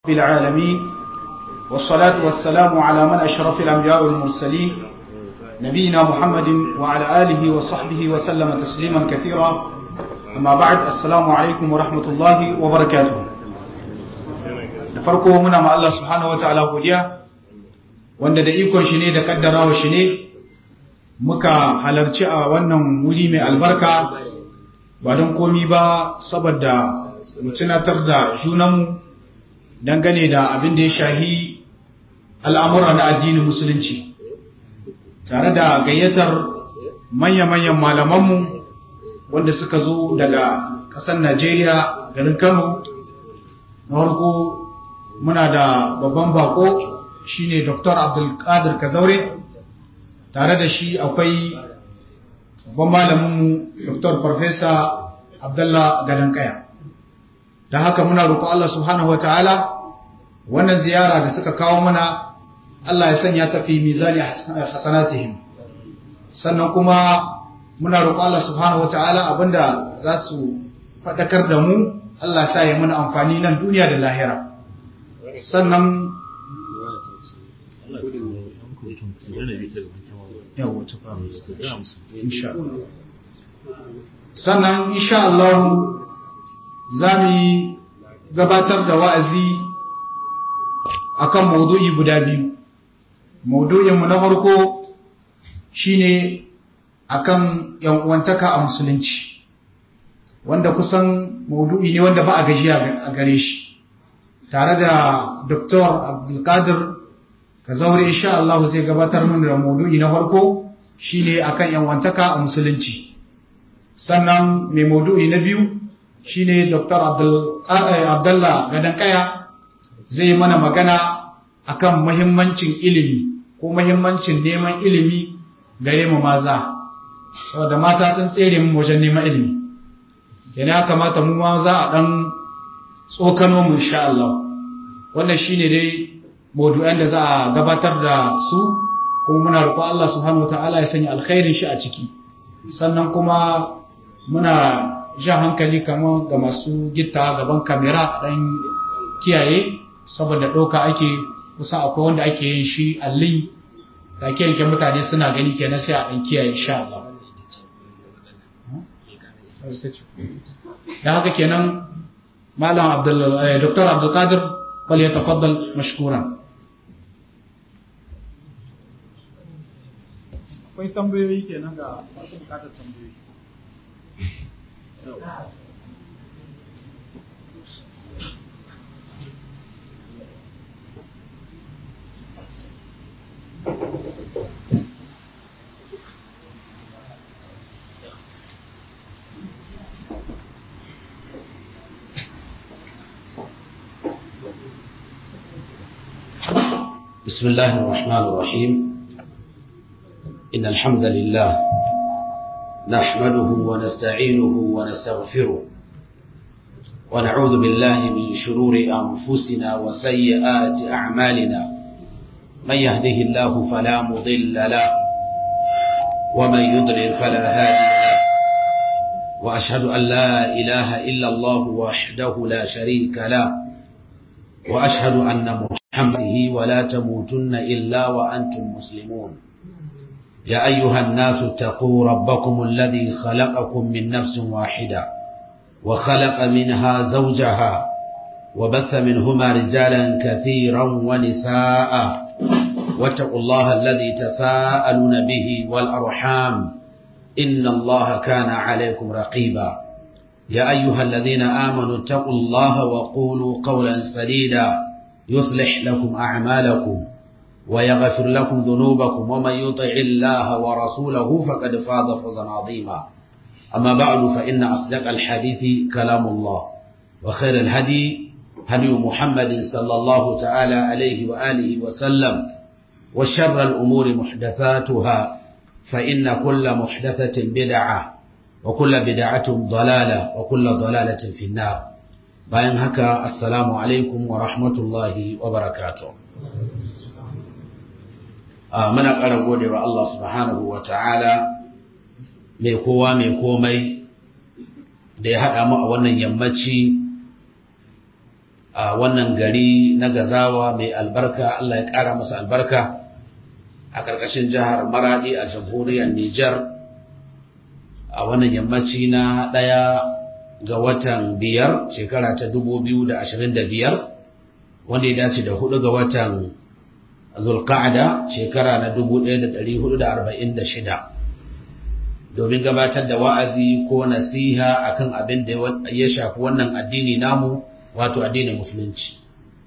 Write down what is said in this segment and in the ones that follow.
بالعالمين والصلاة والسلام على من أشرف الأنبياء والمرسلين نبينا محمد وعلى آله وصحبه وسلم تسليما كثيرا أما بعد السلام عليكم ورحمة الله وبركاته farko muna ma Allah subhanahu wataala godiya wanda da ikon shi ne da kaddarawa shi ne muka halarci a wannan wuri mai albarka ba don komi ba saboda mu tunatar da junanmu dangane da abin da ya shahi al'amura na addinin musulunci tare da gayyatar manya-manyan malamanmu wanda suka zo daga ƙasar Najeriya garin Kano na farko muna da babban bako shine Dr. Abdulkadir Kazaure tare da shi akwai babban malaminmu Dr. Farfesa Abdullah Gadankaya da haka muna roƙo Allah subhanahu wataala wannan ziyara da suka kawo mana Allah ya sanya ta fi mizani hasanatihim sannan kuma muna roƙo Allah subhanahu wataala abinda za su faɗakar da mu Allah ya sa ya muna amfani nan duniya da lahira sannan sannan insha Allah za mu gabatar da wa'azi akan maudu'i guda biyu maudu'inmu na farko shine akan uwantaka a musulunci wanda kusan maudu'i ne wanda ba a gajiya a gare shi tare da Dr. Abdulkadir Kazaure insha Allah zai gabatar mana da maudu'i na farko shine akan uwantaka a musulunci sannan mai maudu'i na biyu shine Dr. Abdullah Gadankaya zai mana magana akan muhimmancin ilimi ko muhimmancin neman ilimi gare mu maza saboda mata sun tsere mu wajen neman ilimi kenan ya kamata mu ma za a dan tsokano mu insha Allah wannan shine dai maudu'an da za a gabatar da su kuma muna roƙo Allah subhanahu wataala ya sanya alkhairin shi a ciki sannan kuma muna jan hankali kamar ga masu gitta gaban kamera dan kiyaye saboda ɗauka ake kusa akwai wanda ake yin shi allin da ke yanke mutane suna gani kenan sai a ɗan kiyaye insha Allah da haka kenan malam abdul dr abdulkadir bal ya tafaddal mashkuran akwai tambayoyi kenan ga masu bukatar tambayoyi بسم الله الرحمن الرحيم إن الحمد لله نحمده ونستعينه ونستغفره ونعوذ بالله من شرور أنفسنا وسيئات أعمالنا من يهده الله فلا مضل له ومن يضلل فلا هادي له وأشهد أن لا إله إلا الله وحده لا شريك له وأشهد أن محمده ولا تموتن إلا وأنتم مسلمون يا أيها الناس اتقوا ربكم الذي خلقكم من نفس واحدة وخلق منها زوجها وبث منهما رجالا كثيرا ونساء واتقوا الله الذي تساءلون به والأرحام إن الله كان عليكم رقيبا يا أيها الذين آمنوا اتقوا الله وقولوا قولا سديدا يصلح لكم أعمالكم ويغفر لكم ذنوبكم ومن يطع الله ورسوله فقد فاز فوزا عظيما أما بعد فإن أصدق الحديث كلام الله وخير الهدي هدي محمد صلى الله تعالى عليه وآله وسلم وشر الأمور محدثاتها فإن كل محدثة بدعة وكل بدعة ضلالة وكل ضلالة في النار bayan haka assalamu alaikum wa rahmatullahi wa barakatuh muna ƙara gode wa Allah subhanahu wa ta'ala mai kowa mai komai da ya haɗa mu a wannan yammaci a wannan gari na gazawa mai albarka Allah ya ƙara masa albarka a ƙarƙashin jihar Maradi a jamhuriyar Nijar a wannan yammaci na ɗaya ga watan biyar shekara ta dubu biyu da ashirin da biyar wanda ya dace da hudu ga watan zulqa'ada shekara na dubu ɗaya da ɗari hudu da arba'in da shida domin gabatar da wa'azi ko nasiha akan abin da ya shafi wannan addini namu wato addinin musulunci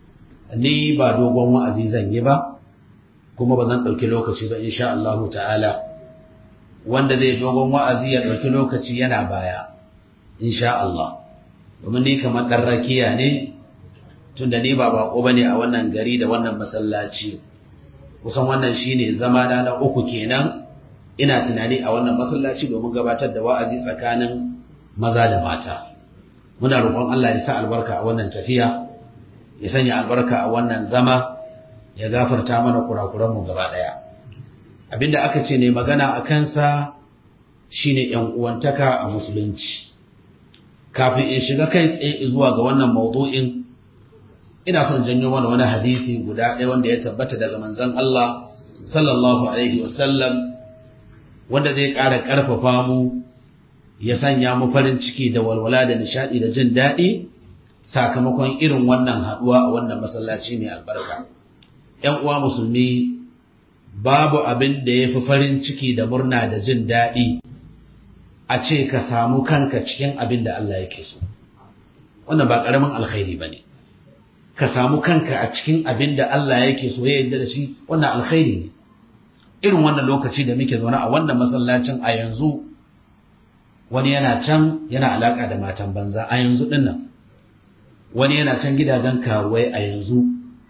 ni ba dogon wa'azi zan yi ba kuma ba zan ɗauki lokaci ba insha Allahu ta'ala wanda zai dogon wa'azi ya ɗauki lokaci yana baya insha Allah domin ni kamar ɗan rakiya ne tunda ni ba bako bane a wannan gari da wannan masallaci kusan wannan shine zama na na uku kenan ina tunani a wannan masallaci domin gabatar da wa'azi tsakanin maza da mata muna roƙon Allah ya sa albarka a wannan tafiya ya sanya albarka a wannan zama ya gafarta mana kurakuran mu gaba daya abinda aka ce ne magana a kansa shine yan uwantaka a musulunci kafin in shiga kai tsaye zuwa ga wannan maudu'in ina son janyo mana wani hadisi guda ɗaya wanda ya tabbata daga manzon Allah sallallahu alaihi wasallam wanda zai ƙara ƙarfafa mu ya sanya mu farin ciki da walwala da nishaɗi da jin daɗi sakamakon irin wannan haɗuwa a wannan masallaci mai albarka ‘yan uwa musulmi babu abin da ya fi farin ciki da murna da jin daɗi a ce ka samu kanka cikin abin da Allah yake so wannan ba ƙaramin alkhairi ba ne ka samu kanka a cikin abin da Allah yake so ya yarda da shi wannan alkhairi ne irin wannan lokaci da muke zaune a wannan masallacin a yanzu wani yana can yana alaka da matan banza a yanzu dinnan wani yana can gidajen karuwai a yanzu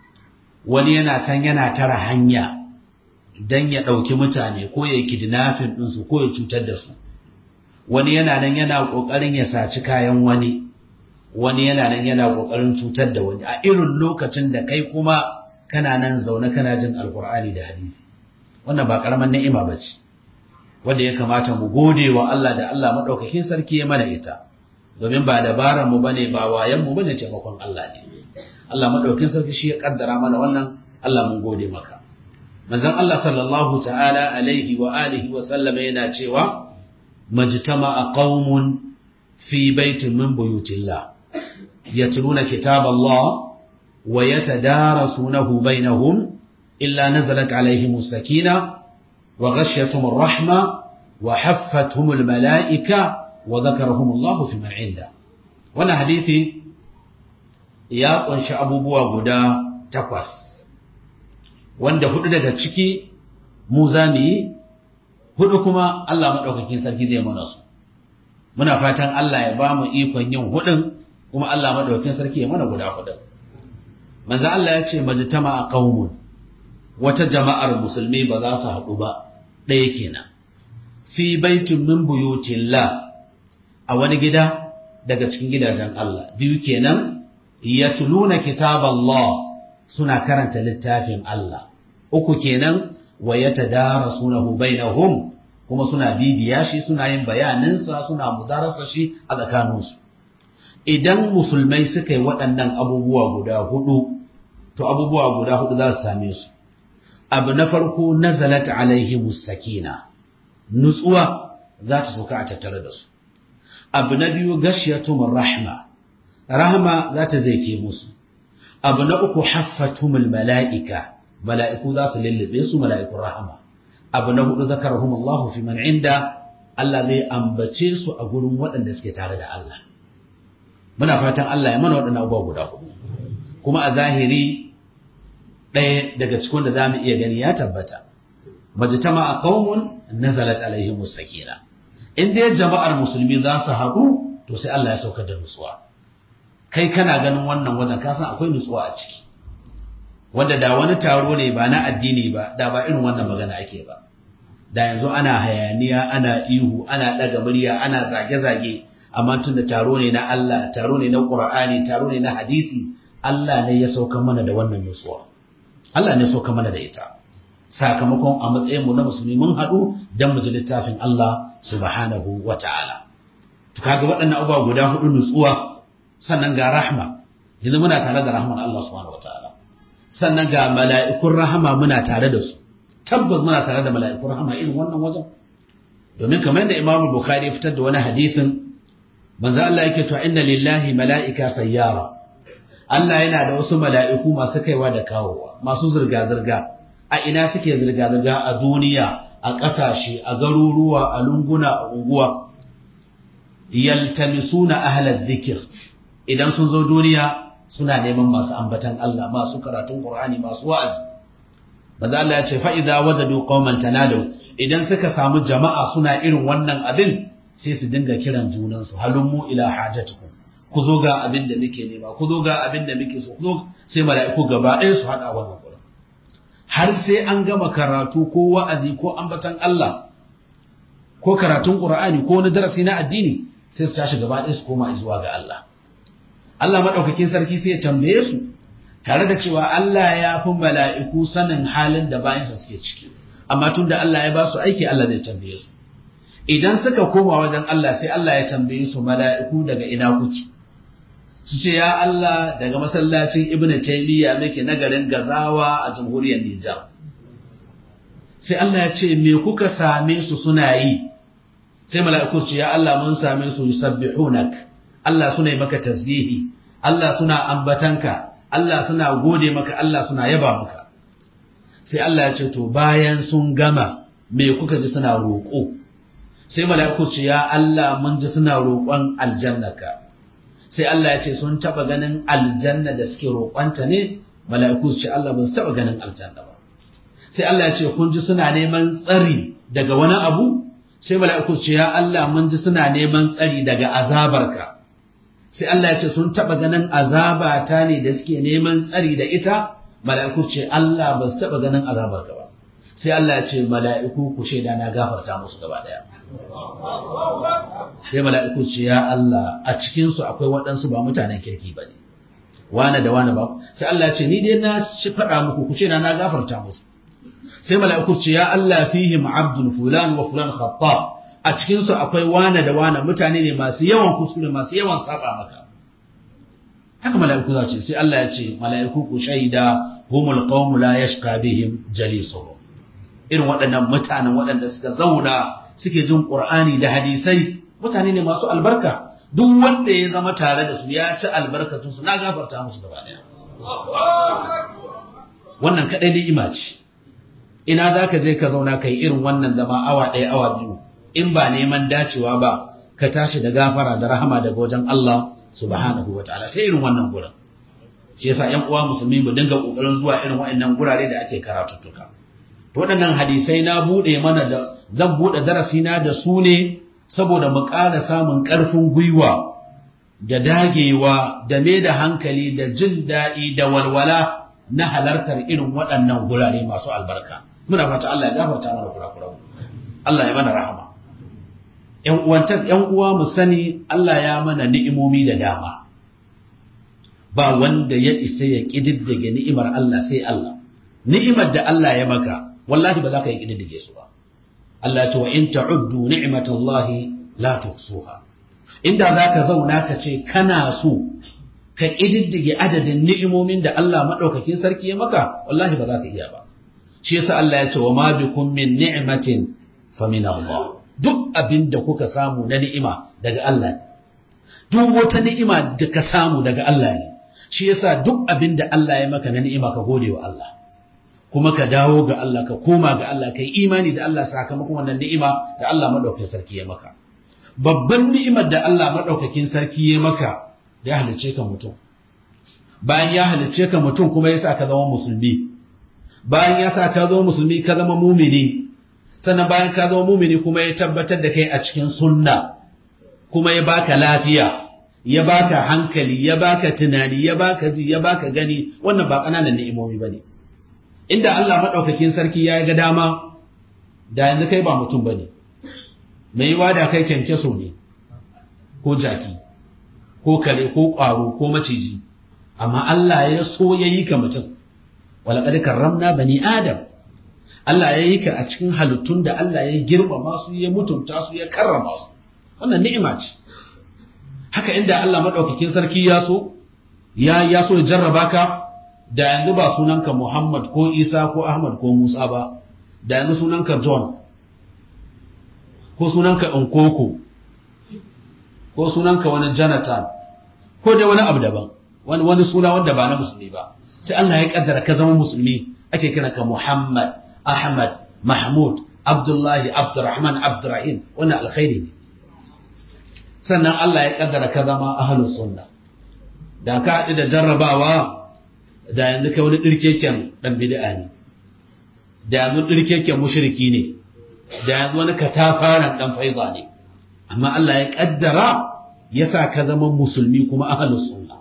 wani yana can yana tara hanya don ya ɗauki mutane ko ya kidnafin ɗinsu ko ya cutar da su wani yana nan yana ƙoƙarin ya saci kayan wani wani yana nan yana ƙoƙarin cutar da wani a irin lokacin da kai kuma kana nan zaune kana jin alkur'ani da hadisi wannan ba ƙaramin ni'ima ba ce wanda ya kamata mu gode wa Allah da Allah maɗaukakin sarki ya mana ita domin ba dabaran mu bane ba wayan mu bane taimakon Allah ne Allah maɗaukakin sarki shi ya kaddara mana wannan Allah mun gode maka manzon Allah sallallahu ta'ala alaihi wa alihi wa sallam yana cewa majtama'a qaumun fi baitin min buyutillah yatluna kitaballah wa yatadarasunahu bainahum illa nazalat alaihimus sakinah وغشيتهم الرحمة وحفتهم الملائكة وذكرهم الله في من عنده وانا حديثي ya ƙunshi abubuwa guda takwas wanda hudu daga ciki mu za mu yi hudu kuma Allah maɗaukakin sarki zai mana su muna fatan Allah ya ba mu ikon yin hudun kuma Allah maɗaukakin sarki ya mana guda hudun manzo Allah ya ce majtama a qaumun wata jama'ar musulmi ba za su haɗu ba ɗaya kenan fi baitin min buyutillah a wani gida daga cikin gidajen Allah biyu kenan yatluna kitaballah suna karanta littafin Allah uku kenan wa yatadarasunahu bainahum kuma suna bibiya shi suna yin bayaninsa suna mudarasa shi a tsakaninsu idan musulmai suka yi waɗannan abubuwa guda hudu to abubuwa guda hudu za su same su abu na farko nazalat alaihimus sakina nutsuwa za ta sauka a tattare da su abu na biyu gashiyatumur rahma rahma za ta zaike musu abu na uku haffatumul mala'ika mala'iku za su lullube su mala'ikun rahama abu na hudu zakarahum Allah fi man inda Allah zai ambace su a gurin waɗanda suke tare da Allah muna fatan Allah ya mana waɗannan abubuwa guda hudu kuma a zahiri ɗaya daga cikin da za mu iya gani ya tabbata majtama a qaumun nazalat alaihimus sakina in dai jama'ar musulmi za su haɗu to sai Allah ya saukar da nutsuwa kai kana ganin wannan wajen ka san akwai nutsuwa a ciki wanda da wani taro ne ba na addini ba da ba irin wannan magana ake ba da yanzu ana hayaniya ana ihu ana ɗaga murya ana zage-zage amma tun da taro ne na Allah taro ne na Qur'ani taro ne na hadisi Allah ne ya sauka mana da wannan nutsuwa Allah ne sauka mana da ita sakamakon a matsayin mu na musulmi mun haɗu dan mu ji littafin Allah subhanahu wata'ala to kaga waɗannan abubuwa guda hudu nutsuwa sannan ga rahma yanzu muna tare da rahman Allah subhanahu wataala sannan ga mala'ikun rahama muna tare da su tabbas muna tare da mala'ikun rahama irin wannan wajen domin kamar da Imam Bukhari ya fitar da wani hadithin manzo Allah yake cewa inna lillahi mala'ika sayyara Allah yana da wasu mala'iku masu kaiwa da kawowa masu zirga zirga a ina suke zirga zirga a duniya a ƙasashe a garuruwa a lunguna a unguwa yaltamisuna ahlal dhikr idan sun zo duniya suna neman masu ambatan Allah masu karatun Qur'ani masu wa'azi manzo Allah ya ce fa idza wajadu qauman tanadu idan suka samu jama'a suna irin wannan abin sai su dinga kiran junansu halummu ila hajatukum ku zo ga abin da muke nema ku zo ga abin da muke so ku zo sai mala'iku gaba ɗaya su haɗa wannan gurin har sai an gama karatu ko wa'azi ko ambatan Allah ko karatun Qur'ani ko wani darasi na addini sai su tashi gaba ɗaya su koma zuwa ga Allah Allah madaukakin sarki sai ya tambaye su tare da cewa Allah ya fi mala'iku sanin halin da bayansa suke ciki amma tun da Allah ya ba su aiki Allah zai tambaye su idan suka koma wajen Allah sai Allah ya tambaye su mala'iku daga ina kuke su ce ya Allah daga masallacin Ibn Taymiyyah muke na garin Gazawa a jamhuriyar Nijar sai Allah ya ce me kuka same su suna yi sai mala'iku su ce ya Allah mun same su yusabbihunak Allah suna yi maka tasbihi Allah suna ambatanka Allah suna gode maka Allah suna yaba maka sai Allah ya ce to bayan sun gama me kuka ji suna roƙo sai mala'iku ce ya Allah mun ji suna roƙon aljannaka sai Allah ya ce sun taba ganin aljanna da suke roƙonta ne mala'iku ce Allah ba su taba ganin aljanna ba sai Allah ya ce kun ji suna neman tsari daga wani abu sai mala'iku ce ya Allah mun ji suna neman tsari daga azabarka sai Allah ya ce sun taba ganin azabata ne da suke neman tsari da ita mala'iku ce Allah ba su taɓa ganin azabar ba sai Allah ya ce mala'iku ku shaida na gafarta musu gaba ɗaya sai mala'iku ce ya Allah a cikinsu akwai waɗansu ba mutanen kirki ba ne wane da wane ba sai Allah ya ce ni dai na shi faɗa muku ku shaida na gafarta musu sai mala'iku ce ya Allah fihim abdul fulan wa fulan khata a cikinsu akwai wane da wane mutane ne masu yawan kuskure masu yawan saba maka haka mala'iku za ce sai Allah ya ce mala'iku ku shaida humul qawmu la yashqa bihim jalisuhum irin waɗannan mutanen waɗanda suka zauna suke jin Qur'ani da hadisai mutane ne masu albarka duk wanda ya zama tare da su ya ci albarkatun su na gafarta musu gaba daya wannan kadai ni'ima ce ina zaka je ka zauna kai irin wannan zama awa ɗaya awa biyu in ba neman dacewa ba ka tashi da gafara da rahama daga wajen Allah subhanahu wa ta'ala sai irin wannan gurin shi yasa ƴan uwa musulmi mu dinga kokarin zuwa irin waɗannan gurare da ake karatuttuka to waɗannan hadisai na bude mana da zan bude darasi na da su ne saboda mu ƙara samun ƙarfin gwiwa da dagewa da me da hankali da jin daɗi da walwala na halartar irin waɗannan gurare masu albarka muna fata Allah ya gafarta mana kurakuran Allah ya mana rahama ‘yan uwa mu sani Allah ya mana ni'imomi da dama, ba wanda ya isa ya ƙididdige ni'imar Allah sai Allah. Ni'imar da Allah ya maka, wallahi ba za ka yi ƙididdige su ba. Allah ce wa in ta'uddu ni'imatallahi la tuhsuha. Inda za ka zauna ka ce kana so ka ƙididdige adadin ni'imomin da Allah maɗaukakin sarki ya maka, wallahi ba za ka iya ba. Shi yasa Allah ya ce wa ma bikum min ni'matin fa min Allah. duk abin da kuka samu na ni'ima daga Allah ne duk wata ni'ima da ka samu daga Allah ne shi yasa duk abin da Allah ya maka na ni'ima ka gode wa Allah kuma ka dawo ga Allah ka koma ga Allah ka yi imani da Allah sakamakon wannan ni'ima da Allah madaukakin sarki ya maka babban ni'imar da Allah madaukakin sarki ya maka da ya halicce ka mutum bayan ya halicce ka mutum kuma ya sa ka zama musulmi bayan ya sa ka zama musulmi ka zama mumini sannan bayan ka zama mumini kuma ya tabbatar da kai a cikin sunna kuma ya baka lafiya ya baka hankali ya baka tunani ya baka ji ya baka gani wannan ba ƙananan ni'imomi bane inda Allah madaukakin sarki ya ga dama da yanzu kai ba mutum bane mai yiwa da kai kyankyaso ne ko jaki ko kare ko ƙwaro ko maciji amma Allah ya so ya yi ka mutum walaƙad karramna bani adam Allah ya yi ka a cikin halittun da Allah ya girmama su ya mutunta su ya karrama su wannan ni'ima ce haka inda Allah madaukakin sarki ya so ya ya so ya jarraba ka da yanzu ba sunanka Muhammad ko Isa ko Ahmad ko Musa ba da yanzu sunanka John ko sunanka Nkoko ko sunanka wani Jonathan ko dai wani abu daban wani wani suna wanda ba na musulmi ba sai Allah ya kaddara ka zama musulmi ake kira ka Muhammad Ahmad Mahmud Abdullahi Abdurrahman Abdurrahim wannan alkhairi ne sannan Allah ya kaddara ka zama ahlus sunna da ka haɗu da jarrabawa da yanzu kai wani ɗirkeken ɗan bid'a ne da yanzu ɗirkeken mushriki ne da yanzu wani katafaren ɗan faiza ne amma Allah ya ƙaddara ya sa ka zama musulmi kuma ahalus sunna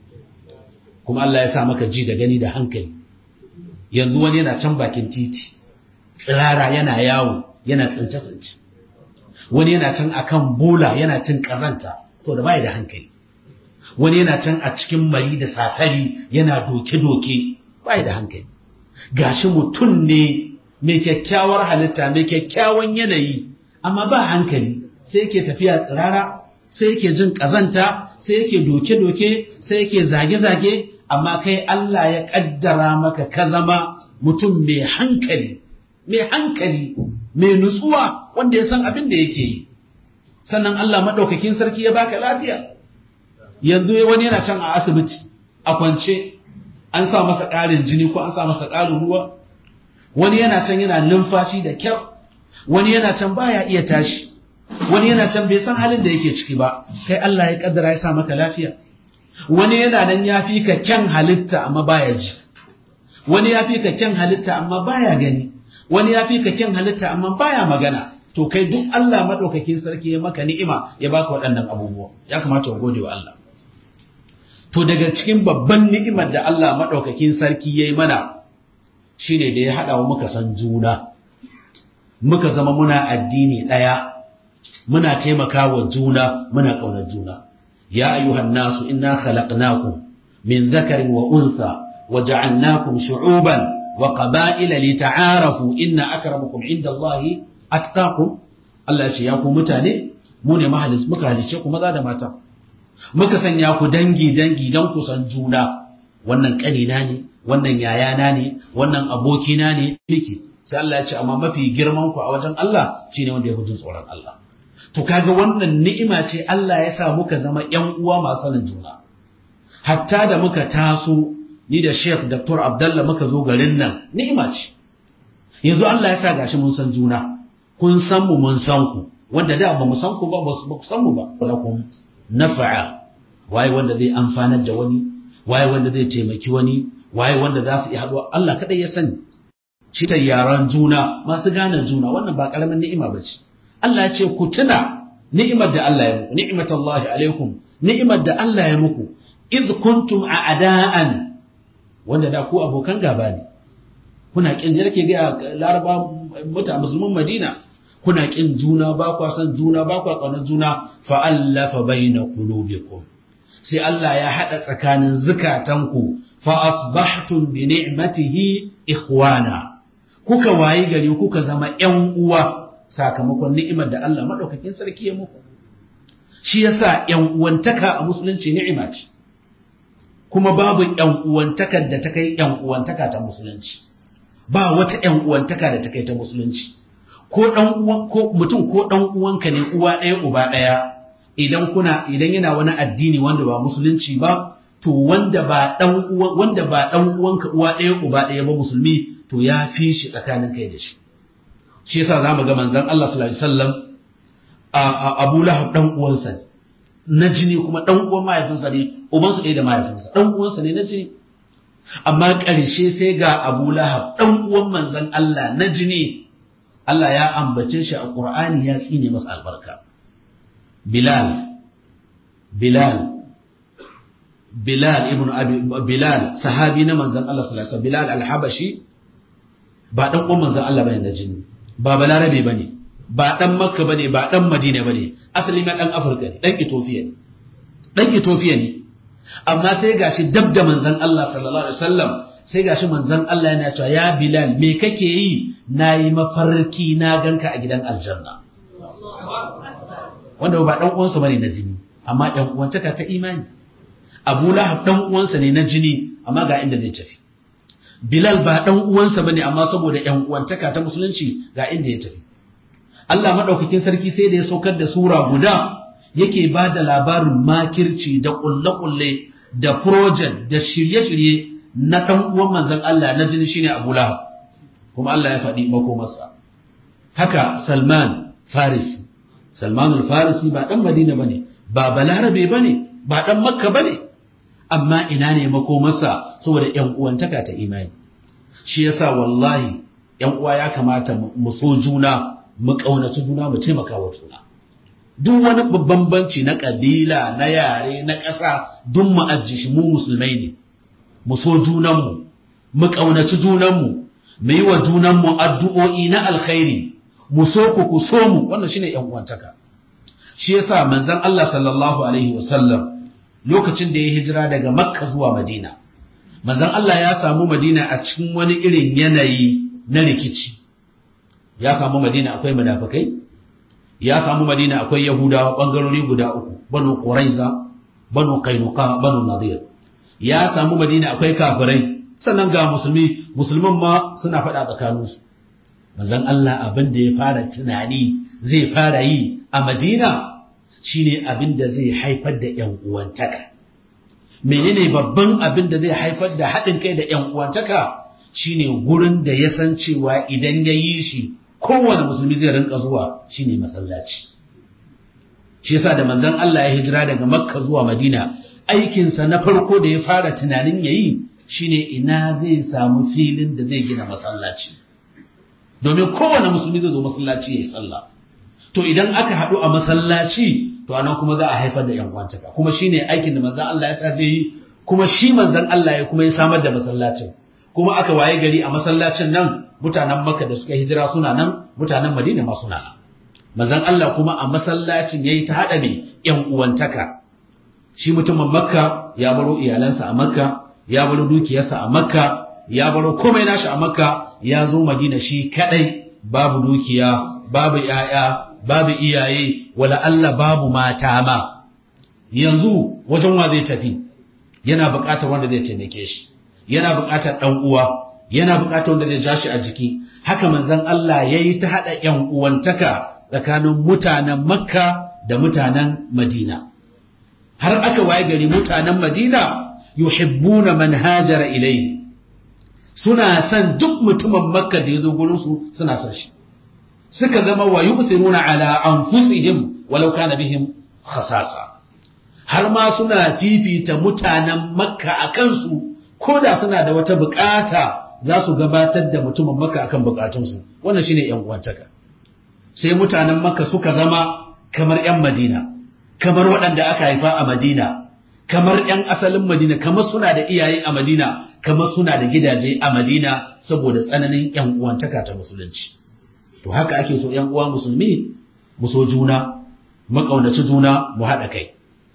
kuma Allah ya sa maka ji da gani da hankali yanzu wani yana can bakin titi tsirara yana yawo yana tsince-tsince wani yana can akan bola yana cin ƙazanta to da bai da hankali wani yana can a cikin mari da sasari yana doke-doke bai da hankali gashi mutum ne mai kyakkyawar halitta mai kyakkyawan yanayi amma ba hankali sai yake tafiya tsirara sai yake jin ƙazanta sai yake doke-doke sai yake zage-zage amma kai Allah ya ƙaddara maka ka zama mutum mai hankali mai hankali mai nutsuwa wanda ya san abin da yake yi sannan Allah maɗaukakin sarki ya baka lafiya yanzu wani yana can a asibiti a kwance an sa masa ƙarin jini ko an sa masa ƙarin ruwa wani yana can yana numfashi da kyau wani yana can baya iya tashi wani yana can bai san halin da yake ciki ba kai Allah ya kaddara ya sa maka lafiya wani yana nan ya fi ka kyan halitta amma baya ji wani ya fi ka kyan halitta amma baya gani wani ya fi ka kyan halitta amma baya magana to kai duk Allah madaukakin sarki ya maka ni'ima ya baka waɗannan abubuwa ya kamata ka gode wa Allah to daga cikin babban ni'imar da Allah maɗaukakin sarki ya yi mana shi ne da ya haɗa wa muka san juna muka zama muna addini ɗaya muna taimaka wa juna muna ƙaunar juna ya ayyuhan nasu inna khalaqnakum min zakarin wa unsa wa ja'alnakum shu'uban wa qaba'ila lita'arafu inna akramakum indallahi atqakum Allah ya ce ya ku mutane mu ne mahalis muka halice ku maza da mata muka sanya ku dangi-dangi don ku san juna wannan ƙanina ne wannan yayana ne wannan abokina ne nake sai Allah ya ce amma mafi girman ku a wajen Allah shine wanda ya jin tsoron Allah to kaga wannan ni'ima ce Allah ya sa muka zama ƴan uwa masu sanin juna hatta da muka taso ni da Sheikh Dr. Abdullah muka zo garin nan ni'ima ce yanzu Allah ya sa gashi mun san juna kun san mu mun san ku wanda da ba mu san ku ba ba ku san mu ba lakum nafa'a waye wanda zai amfanar da wani waye wanda zai taimaki wani waye wanda za su yi haɗuwa Allah kaɗai ya sani shi ta yaran juna masu gane juna wannan ba ƙaramin ni'ima ba ce Allah ya ce ku tuna ni'imar da Allah ya muku ni'imatallahi alaikum ni'imar da Allah ya muku id kuntum a'da'an wanda da ku abokan gaba ne kuna kin da ke ga laraba muta musulman Madina kuna kin juna ba kwa san juna ba kwa kaunar juna fa allafa baina qulubikum sai Allah ya hada tsakanin zukatanku fa asbahtum bi ni'matihi ikhwana kuka wayi gari kuka zama ƴan uwa sakamakon ni'imar da Allah madaukakin sarki ya muku shi yasa ƴan uwantaka a musulunci ni'ima ce kuma babu ƴan uwantakar da ta kai ƴan uwantaka ta musulunci ba wata ƴan uwantaka da ta kai ta musulunci ko dan uwan ko mutum ko dan uwanka ne uwa ɗaya uba ɗaya idan kuna idan yana wani addini wanda ba musulunci ba to wanda ba dan uwan wanda ba dan uwanka uwa ɗaya uba ɗaya ba musulmi to ya fi shi tsakanin kai da shi shi yasa zamu ga manzon Allah sallallahu alaihi wasallam a Abu Lahab dan uwansa ne na jini kuma dan uwan mahaifinsa ne ubansu ɗaya da mahaifinsa dan uwansa ne na jini amma ƙarshe sai ga Abu Lahab dan uwan manzon Allah na jini Allah ya ambace shi a Qur'ani ya tsine masa albarka Bilal Bilal Bilal ibn Abi Bilal sahabi na manzon Allah sallallahu alaihi wasallam Bilal al-Habashi ba dan uwan manzon Allah bane na jini ba balarabe bane ba dan Makka bane ba dan Madina bane asali ma dan Afirka ne dan Ethiopia ne dan Ethiopia ne amma sai gashi dab da manzon Allah sallallahu alaihi wasallam sai gashi manzon Allah yana cewa ya Bilal me kake yi nayi mafarki na ganka a gidan aljanna wanda ba dan uwansa bane na jini amma ɗan uwantaka ta imani Abu Lahab dan uwansa ne na jini amma ga inda zai tafi Bilal ba dan uwansa bane amma saboda ƴan uwantaka ta musulunci ga inda ya tafi Allah madaukakin sarki sai da ya saukar da sura guda yake ba da labarin makirci da kulle-kulle da project da shirye-shirye na dan uwan manzon Allah na jini shine Abu Lahab kuma Allah ya faɗi makomarsa haka Salman Farisi Salman al-Farisi ba dan Madina bane ba Balarabe bane ba dan Makka bane amma ina ne makomarsa saboda ƴan uwantaka ta imani shi yasa wallahi ƴan uwa ya kamata mu so juna mu kaunaci juna mu taimaka wa juna duk wani bambanci na kabila na yare na ƙasa duk mu ajji shi mu musulmai ne mu so junanmu mu kaunaci junanmu mu yi wa junanmu addu'o'i na alkhairi mu so ku ku so mu wannan shine ƴan uwantaka shi yasa manzon Allah sallallahu alaihi wasallam lokacin da ya hijira daga makka zuwa madina manzon Allah ya samu madina a cikin wani irin yanayi na rikici ya samu madina akwai munafikai ya samu madina akwai yahudawa bangarori guda uku banu quraiza banu qainuqa banu nadir ya samu madina akwai kafirai sannan ga musulmi musulman ma suna faɗa tsakaninsu manzon Allah abin da ya fara tunani zai fara yi a madina shine abin da zai haifar da ‘yan uwantaka. Menene babban abin da zai haifar da haɗin kai da ‘yan uwantaka shine gurin da ya san cewa idan ya yi shi kowane musulmi zai rinka zuwa shine masallaci. Shi yasa da manzon Allah ya hijira daga Makka zuwa Madina aikinsa na farko da ya fara tunanin ya yi shine ina zai samu filin da zai gina masallaci. Domin kowane musulmi zai zo masallaci ya yi sallah. To idan aka haɗu a masallaci to anan kuma za a haifar da yan uwantaka kuma shine aikin da manzon Allah ya sa zai yi kuma shi manzon Allah ya kuma ya samar da masallacin kuma aka waye gari a masallacin nan mutanen Makka da suka hijira suna nan mutanen Madina ma suna nan manzon Allah kuma a masallacin yayi ta hada mai yan uwantaka shi mutumin Makka ya baro iyalansa a Makka ya baro dukiyarsa a Makka ya baro komai nashi a Makka ya zo Madina shi kadai babu dukiya babu 'ya'ya babu iyaye wala Allah babu mata ma yanzu wajen wa zai tafi yana buƙatar wanda zai taimake shi yana buƙatar ɗan uwa yana buƙatar wanda zai ja shi a jiki haka manzon Allah yayi ta hada ƴan uwantaka tsakanin mutanen Makka da mutanen Madina har aka waye gari mutanen Madina yuhibbuna man hajara ilayhi suna son duk mutumin Makka da ya zo gurin su suna son shi suka zama wa yu'thiruna ala anfusihim walau kana bihim khasasa har ma suna fifita mutanen makka a kansu ko da suna da wata bukata za su gabatar da mutumin makka akan bukatunsu wannan shine yan uwantaka sai mutanen makka suka zama kamar yan madina kamar waɗanda aka haifa a madina kamar yan asalin madina kamar suna da iyaye a madina kamar suna da gidaje a madina saboda tsananin yan uwantaka ta musulunci to haka ake so ‘yan uwa musulmi mu so juna mu ƙaunaci juna mu haɗa kai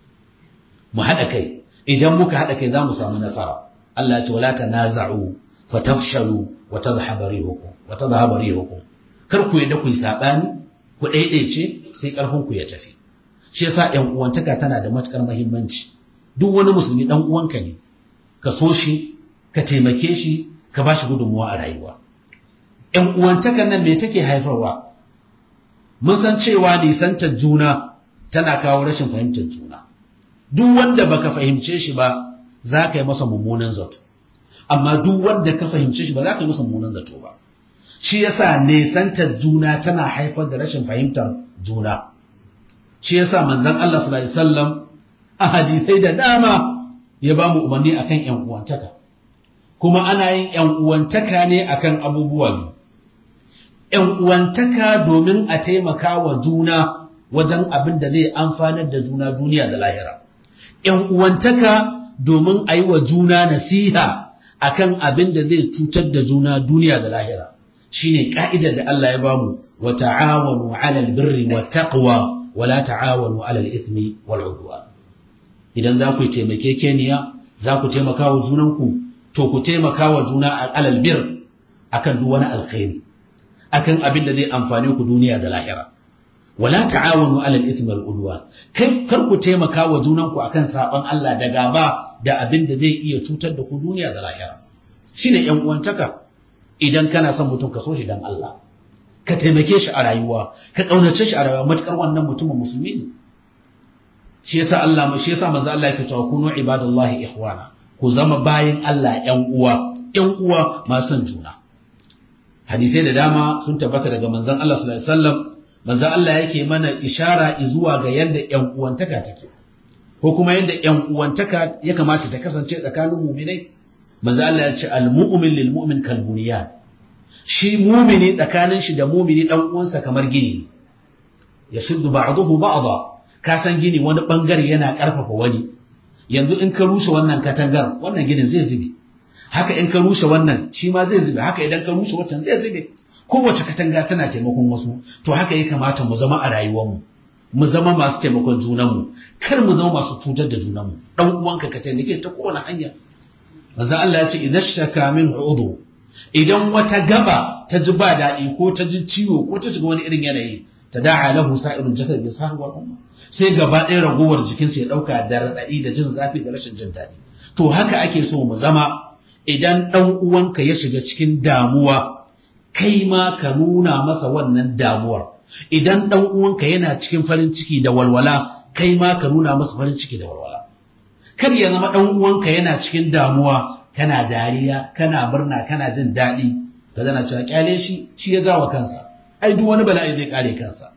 mu haɗa kai idan muka haɗa kai za mu samu nasara Allah ya ce wala tanaza'u fatafshalu wa tadhhabu rihukum wa tadhhabu rihukum kar ku yadda ku yi sabani ku daidaice sai karfin ku ya tafi shi yasa ‘yan uwantaka tana da matukar muhimmanci duk wani musulmi dan uwanka ne ka so shi ka taimake shi ka bashi gudunmuwa a rayuwa ‘yan uwantakan nan me take haifarwa, mun san cewa nisantar juna tana kawo rashin fahimtar juna. Duk wanda baka fahimce shi ba za ka yi masa mummunan zato, amma duk wanda ka fahimce shi ba za ka yi masa mummunan zato ba. Shi yasa nisantar juna tana haifar da rashin fahimtar juna. Shi yasa manzon Allah sallallahu alaihi wasallam a hadisai da dama ya ba mu umarni akan ‘yan uwantaka. Kuma ana yin ‘yan uwantaka ne akan abubuwa biyu. ‘yan uwantaka domin a taimaka wa juna wajen abin da zai amfanar da juna duniya da lahira. ‘yan uwantaka domin a yi wa juna nasiha akan abin da zai cutar da juna duniya da lahira. Shi ne ƙa'idar da Allah ya bamu wa ta'awanu alal birri wa taqwa wa la ta'awanu alal ismi wal udwan. Idan za ku yi taimakekeniya, za ku taimaka wa junanku, to ku taimaka wa juna alal bir akan duk wani alkhairi. akan abin da zai amfani ku duniya da lahira wala ta'awanu 'alal ithmi wal udwan kai kar ku taimaka wa junanku akan saban Allah da gaba da abin da zai iya cutar da ku duniya da lahira shine yan uwantaka idan kana son mutum ka so shi dan Allah ka taimake shi a rayuwa ka kaunace shi a rayuwa matukar wannan mutumin musulmi ne shi yasa Allah shi yasa manzo Allah yake cewa kunu ibadallahi ikhwana ku zama bayin Allah yan uwa yan uwa masu juna hadisai da dama sun tabbata daga manzon Allah sallallahu alaihi wasallam manzo Allah yake mana ishara zuwa ga yadda ƴan uwantaka take ko kuma yadda ƴan uwantaka ya kamata ta kasance tsakanin mu'minai manzo Allah ya ce al-mu'min lil mu'min kal bunyan shi mu'mini tsakanin shi da mu'mini dan uwansa kamar gini yashuddu ba'dahu ba'dha ka san gini wani bangare yana karfafa wani yanzu in ka rushe wannan katangar wannan ginin zai zube haka in ka rushe wannan shi ma zai zube haka idan ka rushe wancan zai zube kowace katanga tana taimakon wasu to haka ya kamata mu zama a rayuwarmu mu zama masu taimakon junanmu kar mu zama masu cutar da junanmu dan uwanka ka taimake ta kowane hanya manzo Allah ya ce idan shaka min udu idan wata gaba ta ji ba daɗi ko ta ji ciwo ko ta shiga wani irin yanayi ta da'a lahu sa'irun jasad bi sahwi wal umma sai gaba ɗaya ragowar jikinsa ya ɗauka da raɗaɗi da jin zafi da rashin jin daɗi to haka ake so mu zama idan ɗan uwanka ya shiga cikin damuwa kai ma ka nuna masa wannan damuwar idan ɗan uwanka yana cikin farin ciki da walwala kai ma ka nuna masa farin ciki da walwala kar ya zama ɗan uwanka yana cikin damuwa kana dariya kana murna kana jin daɗi ka zana cewa kyale shi shi ya zawa kansa ai duk wani bala'i zai kare kansa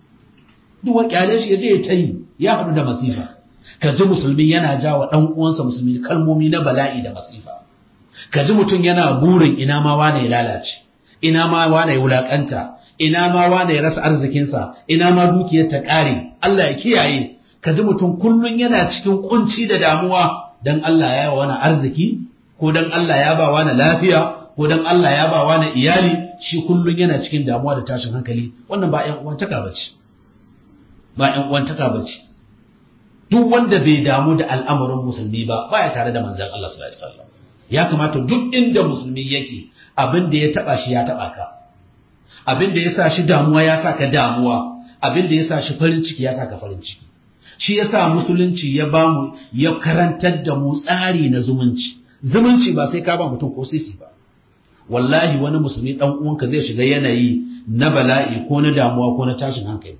duk wani kyale shi ya je ya tayi ya haɗu da masifa ka ji musulmi yana jawa ɗan uwansa musulmi kalmomi na bala'i da masifa ka ji mutum yana burin ina ma wane ya lalace ina ma wane ya wulakanta ina ma wane ya rasa arzikinsa ina ma dukiyar ta ƙare Allah ya kiyaye ka ji mutum kullun yana cikin kunci da damuwa dan Allah ya yi wani arziki ko dan Allah ya ba wani lafiya ko dan Allah ya ba wani iyali shi kullun yana cikin damuwa da tashin hankali wannan ba ƴan uwantaka bace ba ƴan uwantaka bace duk wanda bai damu da al'amarin musulmi ba baya tare da manzon Allah sallallahu alaihi wasallam ya kamata duk inda musulmi yake abin da ya taba shi ya taba ka abin da ya sa shi damuwa ya sa ka damuwa abin da ya sa shi farin ciki ya sa ka farin ciki shi ya sa musulunci ya ba mu ya karantar da mu tsari na zumunci zumunci ba sai ka ba mutum ko sisi ba wallahi wani musulmi dan uwanka zai shiga yanayi na bala'i ko na damuwa ko na tashin hankali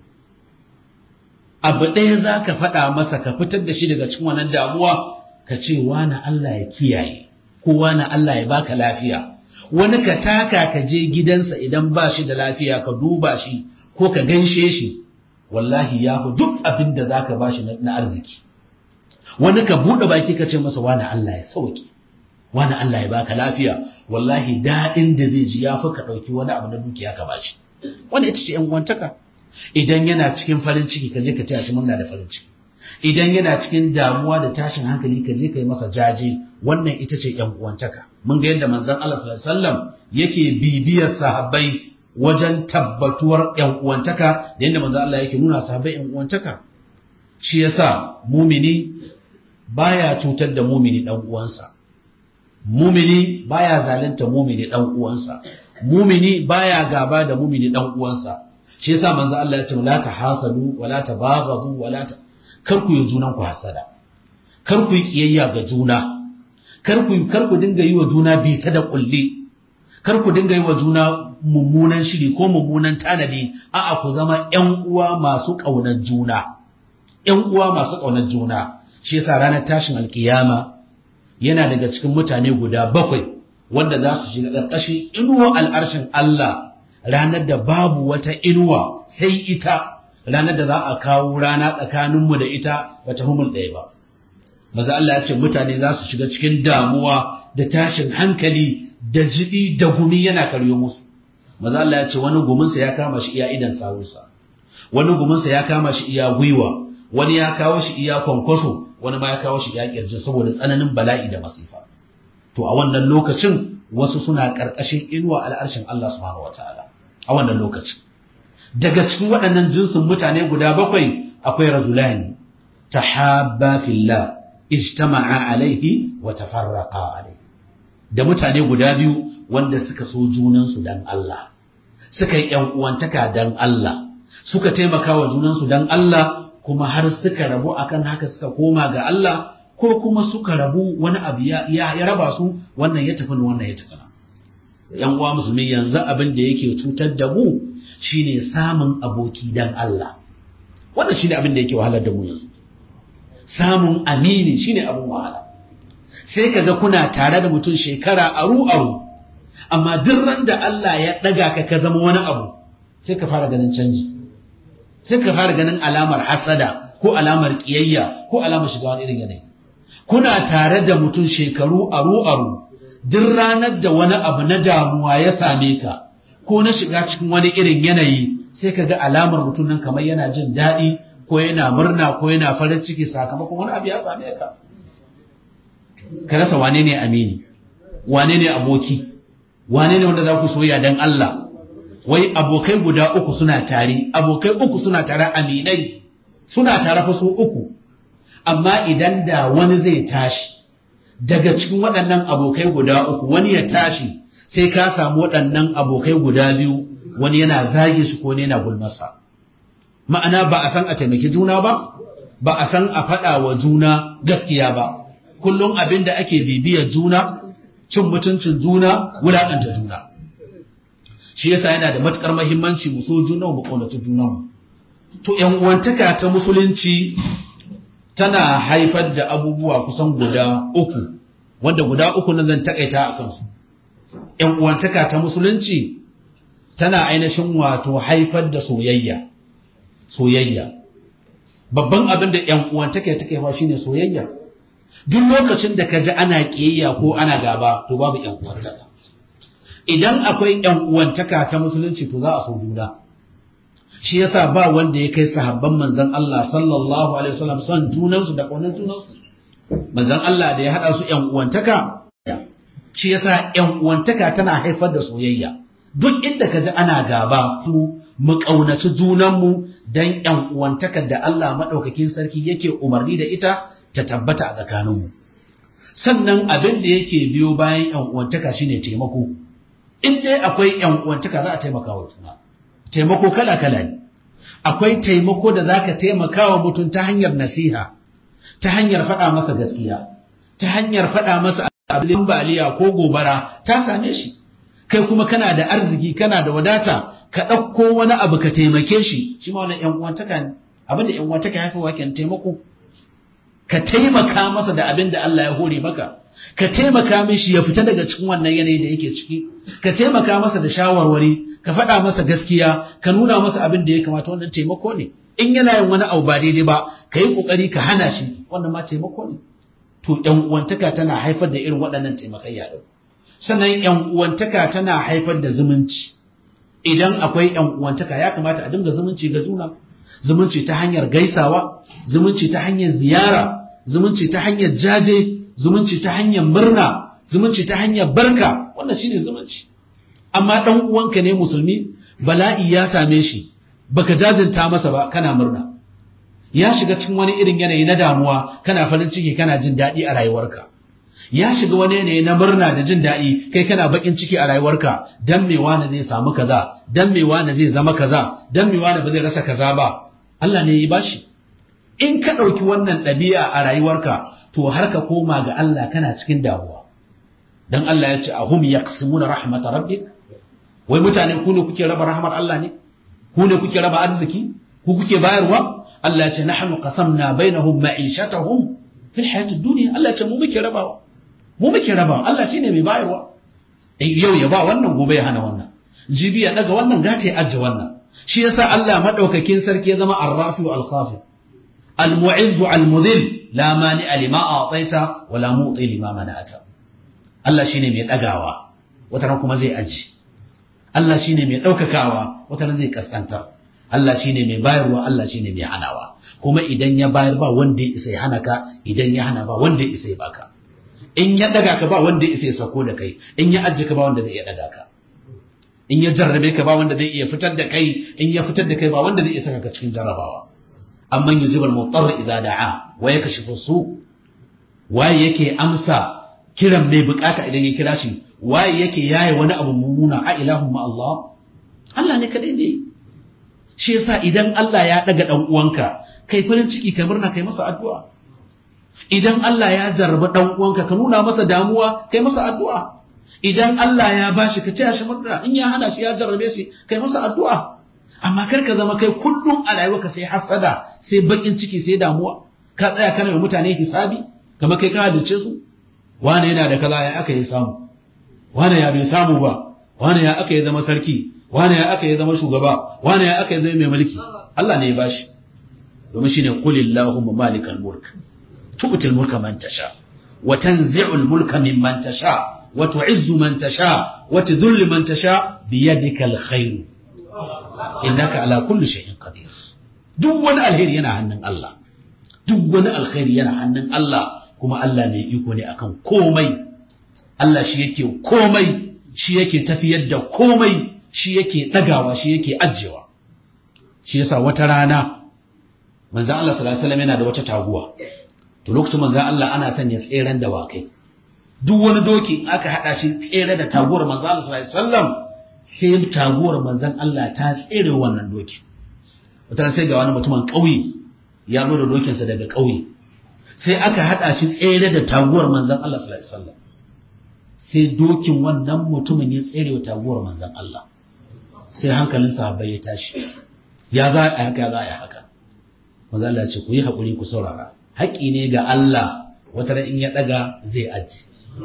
abu ɗaya za ka faɗa masa ka fitar da shi daga cikin wannan damuwa ka ce wani Allah ya kiyaye ko wani Allah ya baka lafiya wani ka taka ka je gidansa idan ba shi da lafiya ka duba shi ko ka ganshe shi wallahi ya fi duk abin da za ka ba shi na arziki wani ka buɗe baki ka ce masa wani Allah ya sauki wani Allah ya baka lafiya wallahi daɗin da zai ji ya fi ka ɗauki wani abu na dukiya ka ba shi wani ita ce ‘yan wantaka idan yana cikin farin ciki ka je ka taya shi murna da farin ciki idan yana cikin damuwa da tashin hankali ka je ka yi masa jaje wannan ita ce ‘yan uwantaka mun ga yadda manzon Allah sallallahu alaihi wasallam yake bibiyar sahabbai wajen tabbatuwar ‘yan uwantaka da yadda manzon Allah yake nuna sahabbai ‘yan uwantaka shi yasa mumini baya cutar da mumini dan uwansa mumini baya zalunta mumini dan uwansa mumini baya gaba da mumini dan uwansa shi yasa manzon Allah ya ce la tahasadu wala tabaghadu wala ta kar ku yi junan ku hasada kar ku yi kiyayya ga juna kar ku kar ku dinga yi wa juna bita da kulli kar ku dinga yi wa juna mummunan shiri ko mummunan tanadi a'a ku zama ƴan uwa masu ƙaunar juna ƴan uwa masu ƙaunar juna shi yasa ranar tashin alkiyama yana daga cikin mutane guda bakwai wanda za su shiga ƙarƙashin inuwa al'arshin Allah ranar da babu wata inuwa sai ita ranar da za a kawo rana tsakaninmu da ita wata humul ɗaya ba. Maza Allah ya ce mutane za su shiga cikin damuwa da tashin hankali da jiɗi da gumi yana karyo musu. Maza Allah ya ce wani guminsa ya kama shi iya idan sawunsa, wani guminsa ya kama shi iya gwiwa, wani ya kawo shi iya kwankwaso, wani ma ya kawo shi iya ƙirjin saboda tsananin bala'i da masifa. To a wannan lokacin wasu suna ƙarƙashin inuwa al'arshin Allah subhanahu wa ta'ala. A wannan lokacin. daga cikin waɗannan jinsin mutane guda bakwai akwai rajulani tahabba fillah ijtama'a alaihi wa tafarraqa alaihi da mutane guda biyu wanda suka so junansu dan Allah suka yi ƴan uwantaka dan Allah suka taimaka wa junansu don Allah kuma har suka rabu akan haka suka koma ga Allah ko kuma suka rabu wani abu ya, ya, raba su wannan ya tafi wannan ya tafi yan uwa musulmi yanzu abin da yake cutar da mu shine samun aboki dan Allah wannan shine abin da yake wahalar da mu yanzu samun amini shine abin wahala sai kaga kuna tare da mutum shekara aru aru amma duk ran da Allah ya daga ka ka zama wani abu sai ka fara ganin canji sai ka fara ganin alamar hasada ko alamar kiyayya ko alamar shiga wani irin yanayi kuna tare da mutum shekaru aru aru duk ranar da wani abu na damuwa ya same ka ko na shiga cikin wani irin yanayi sai ka ga alamar mutum nan kamar yana jin daɗi ko yana murna ko yana farin ciki sakamakon wani abu ya same ka ka rasa wane ne amini wane ne aboki wane ne wanda za ku soya don Allah wai abokai guda uku suna tare abokai uku suna tare aminai suna tare fa su uku amma idan da wani zai tashi daga cikin waɗannan abokai guda uku wani ya tashi sai ka samu waɗannan abokai guda biyu wani yana zage shi ko ne yana gulmasa ma'ana ba a san a taimaki juna ba ba a san a faɗa wa juna gaskiya ba kullum abin da ake bibiyar juna cin mutuncin juna wulaƙanta juna shi yasa yana da matukar mahimmanci mu so juna mu ƙaunaci junanmu to ƴan uwantaka ta musulunci tana haifar da abubuwa kusan guda uku wanda guda uku nan zan takaita a kansu ‘yan uwantaka ta musulunci tana ainihin wato haifar da soyayya soyayya babban abin da ‘yan uwantaka take fa shine soyayya duk lokacin da ka ji ana ƙiyayya ko ana gaba to babu ‘yan uwantaka idan akwai ‘yan uwantaka ta musulunci to za a so juna shi yasa ba wanda ya kai sahabban manzon Allah sallallahu alaihi wasallam son junansu da ƙaunar junansu manzon Allah da ya hada su ƴan uwantaka shi yasa ƴan uwantaka tana haifar da soyayya duk inda ka ji ana gaba ku mu ƙaunaci junanmu dan ƴan uwantakar da Allah madaukakin sarki yake umarni da ita ta tabbata a tsakaninmu sannan abin da yake biyo bayan ƴan uwantaka shine taimako in dai akwai ƴan uwantaka za a taimaka wa juna taimako kala-kala ne akwai taimako da za ka taimaka wa mutum ta hanyar nasiha ta hanyar faɗa masa gaskiya ta hanyar faɗa masa abin baliya ko gobara ta same shi kai kuma kana da arziki kana da wadata ka ɗauko wani abu ka taimake shi shi ma wani uwantaka ne abin da uwantaka ya fi waken taimako ka taimaka masa da abin da Allah ya hore maka ka taimaka mishi ya fita daga cikin wannan yanayi da yake ciki ka taimaka masa da shawarwari ka faɗa masa gaskiya ka nuna masa abin da ya kamata wannan taimako ne in yana yin wani abu ba daidai ba ka yi ƙoƙari ka hana shi wannan ma taimako ne to ƴan uwantaka tana haifar da irin waɗannan taimakayya ɗin sannan ƴan uwantaka tana haifar da zumunci idan akwai ƴan uwantaka ya kamata a dinga zumunci ga juna zumunci ta hanyar gaisawa zumunci ta hanyar ziyara zumunci ta hanyar jaje zumunci ta hanyar murna zumunci ta hanyar barka wannan shine zumunci amma dan uwanka ne musulmi bala'i ya same shi baka jajinta masa ba kana murna ya shiga cikin wani irin yanayi na damuwa kana farin ciki kana jin daɗi a rayuwarka ya shiga wani yanayi na murna da jin daɗi kai kana bakin ciki a rayuwarka dan me wani zai samu kaza dan me wani zai zama kaza dan me wani ba zai rasa kaza ba Allah ne ya bashi in ka ɗauki wannan ɗabi'a a rayuwarka to har ka koma ga Allah kana cikin damuwa dan Allah ya ce ahum yaqsimuna rahmatar rabbik wai mutane ku ne kuke raba rahmar Allah ne ku ne kuke raba arziki ku kuke bayarwa Allah ya ce nahnu qasamna bainahum ma'ishatahum fil hayatid dunya Allah ya ce mu muke rabawa mu muke rabawa Allah shine mai bayarwa yau ya ba wannan gobe ya hana wannan jibi ya daga wannan gata ya ajje wannan shi yasa Allah madaukakin sarki ya zama arrafi wal khafi al mu'izz al mudhil la mani lima a'taita wa la mu'ti lima mana'ata Allah shine mai dagawa wata kuma zai aji Allah shine mai daukakawa wata zai kaskantar Allah shine mai bayarwa Allah shine mai hanawa kuma idan ya bayar ba wanda ya isa ya hana ka idan ya hana ba wanda ya isa ya baka in ya daga ka ba wanda ya isa ya sako da kai in ya ajje ka ba wanda zai iya daga ka in ya jarrabe ka ba wanda zai iya fitar da kai in ya fitar da kai ba wanda zai iya saka ka cikin jarrabawa amman yujibal mutarr idza da'a wa yakashifu su waye yake amsa kiran mai bukata idan ya kira shi waye yake yaye wani abu mummuna a ilahun ma Allah Allah ne kadai ne shi yasa idan Allah ya daga dan uwanka kai farin ciki kai murna kai masa addu'a idan Allah ya jarraba dan uwanka ka nuna masa damuwa kai masa addu'a idan Allah ya bashi ka taya shi murna in ya hana shi ya jarrabe shi kai masa addu'a amma kar ka zama kai kullum a rayuwarka sai hasada sai bakin ciki sai damuwa ka tsaya kana da mutane hisabi kamar kai ka halice su wane yana da kaza ya aka yi samu wane ya bai samu ba wane ya aka yi zama sarki wane ya aka yi zama shugaba wane ya aka yi zama mai mulki Allah ne ya bashi domin shine qul illahumma malikal mulk tu'til mulka man tasha wa tanzi'ul mulka mimman tasha wa tu'izzu man tasha wa tudhillu man tasha bi yadikal khair innaka ala kulli shay'in qadir duk wani alheri yana hannun Allah duk wani alkhairi yana hannun Allah kuma Allah ne iko ne akan komai Allah shi yake komai shi yake tafiyar da komai shi yake ɗagawa shi yake ajiyewa shi yasa wata rana manzan Allah sallallahu alaihi wasallam yana da wata taguwa to lokacin manzan Allah ana son ya tseren da wakai duk wani doki aka hada shi tsere da taguwar manzan Allah sallallahu alaihi wasallam sai taguwar manzan Allah ta tsere wannan doki wata sai ga wani mutumin ƙauye ya zo da dokinsa daga ƙauye sai aka hada shi tsere da taguwar manzan Allah sallallahu alaihi wasallam sai dokin wannan mutumin ya tsere wa taguwar manzan Allah sai hankalin sahabbai ya tashi ya za a haka ya za a haka manzan Allah ce ku yi haƙuri ku saurara haƙi ne ga Allah wata ran in ya ɗaga zai aji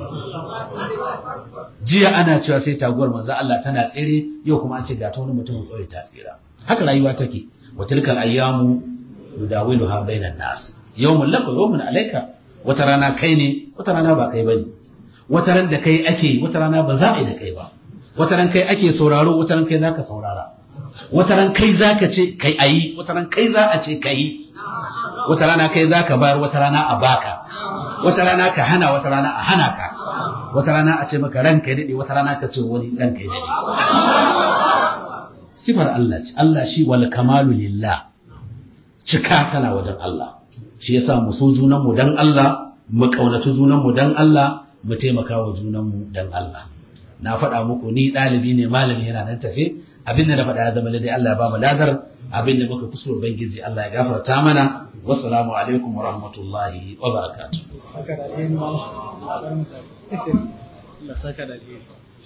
jiya ana cewa sai taguwar manzan Allah tana tsere yau kuma an ce ga ta wani mutumin ƙauye ta tsira haka rayuwa take wa tilkal ayyamu yudawiluha bainan nas yawmun laka yawmun alayka wata rana kai ne wata rana ba kai bane wata ran da kai ake wata rana ba za a yi da kai ba wata ran kai ake sauraro wata ran kai zaka saurara wata ran kai zaka ce kai ayi wata ran kai za a ce kai wata rana kai zaka bayar wata rana a baka wata rana ka hana wata rana a hana ka wata rana a ce maka ranka ya dade wata rana ka ce wani ranka ya dade sifar Allah ce Allah shi wal kamalu lillah cika tana wajen Allah shi yasa mu so junan mu dan Allah mu kaunaci junan mu dan Allah mu taimaka wa junanmu dan Allah na faɗa muku ni ɗalibi ne malami yana nan tafe abin da na faɗa ya zama dai Allah ya ba mu ladar abin da muka kusur bangiji Allah ya gafarta mana wassalamu alaikum wa rahmatullahi wa barakatuh saka da alheri Allah saka da alheri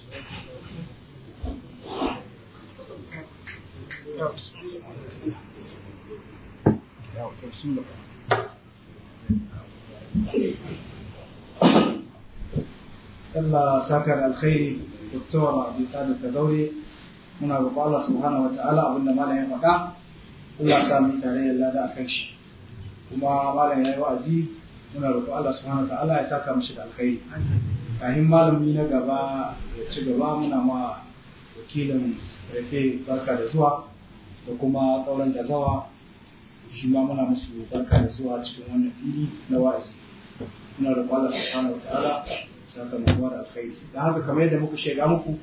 Allah saka da alkhairi Dr. Abi Talib Kazaure muna roƙo Allah subhanahu wa ta'ala abinda malam ya faɗa Allah sa mu tare da lada akan shi kuma malam ya yi wa'azi muna roƙo Allah subhanahu wa ta'ala ya saka mishi da alkhairi kafin malami na gaba ya ci gaba muna ma wakilin rafe barka da zuwa da kuma ƙauren da zawa shi ma muna musu barka da zuwa cikin wannan fili na wa'azi muna roƙo Allah subhanahu wa ta'ala sakamakon da alkhairi da haka kamar yadda muka shaida muku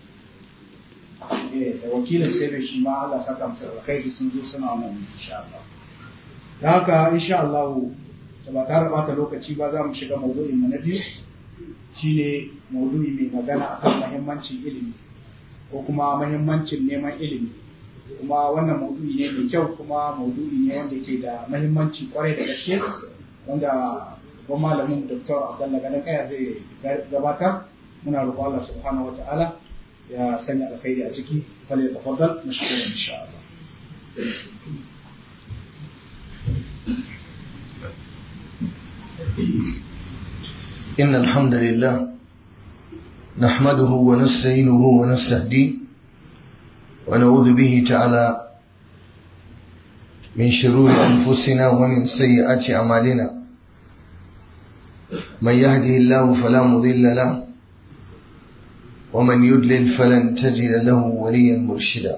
da wakilin sai da shi ma Allah saka musu alkhairi sun zo suna wannan insha Allah da haka insha Allah da ba tare bata lokaci ba za mu shiga maudu'in mu na biyu shine maudu'i mai magana akan muhimmancin ilimi ko kuma muhimmancin neman ilimi kuma wannan maudu'i ne mai kyau kuma maudu'i ne wanda ke da muhimmanci kwarai da gaske wanda babban malamin Dr. Abdullah Gadan Kaya zai gabatar muna roƙon Allah subhanahu wa ta'ala ya sanya alkhairi a ciki fal ya tafaddal mashkuran insha Allah إن الحمد لله نحمده ونستعينه ونستهديه ونعوذ به تعالى من شرور أنفسنا ومن سيئات أعمالنا من يهده الله فلا مضل له ومن يدلل فلن تجد له وليا مرشدا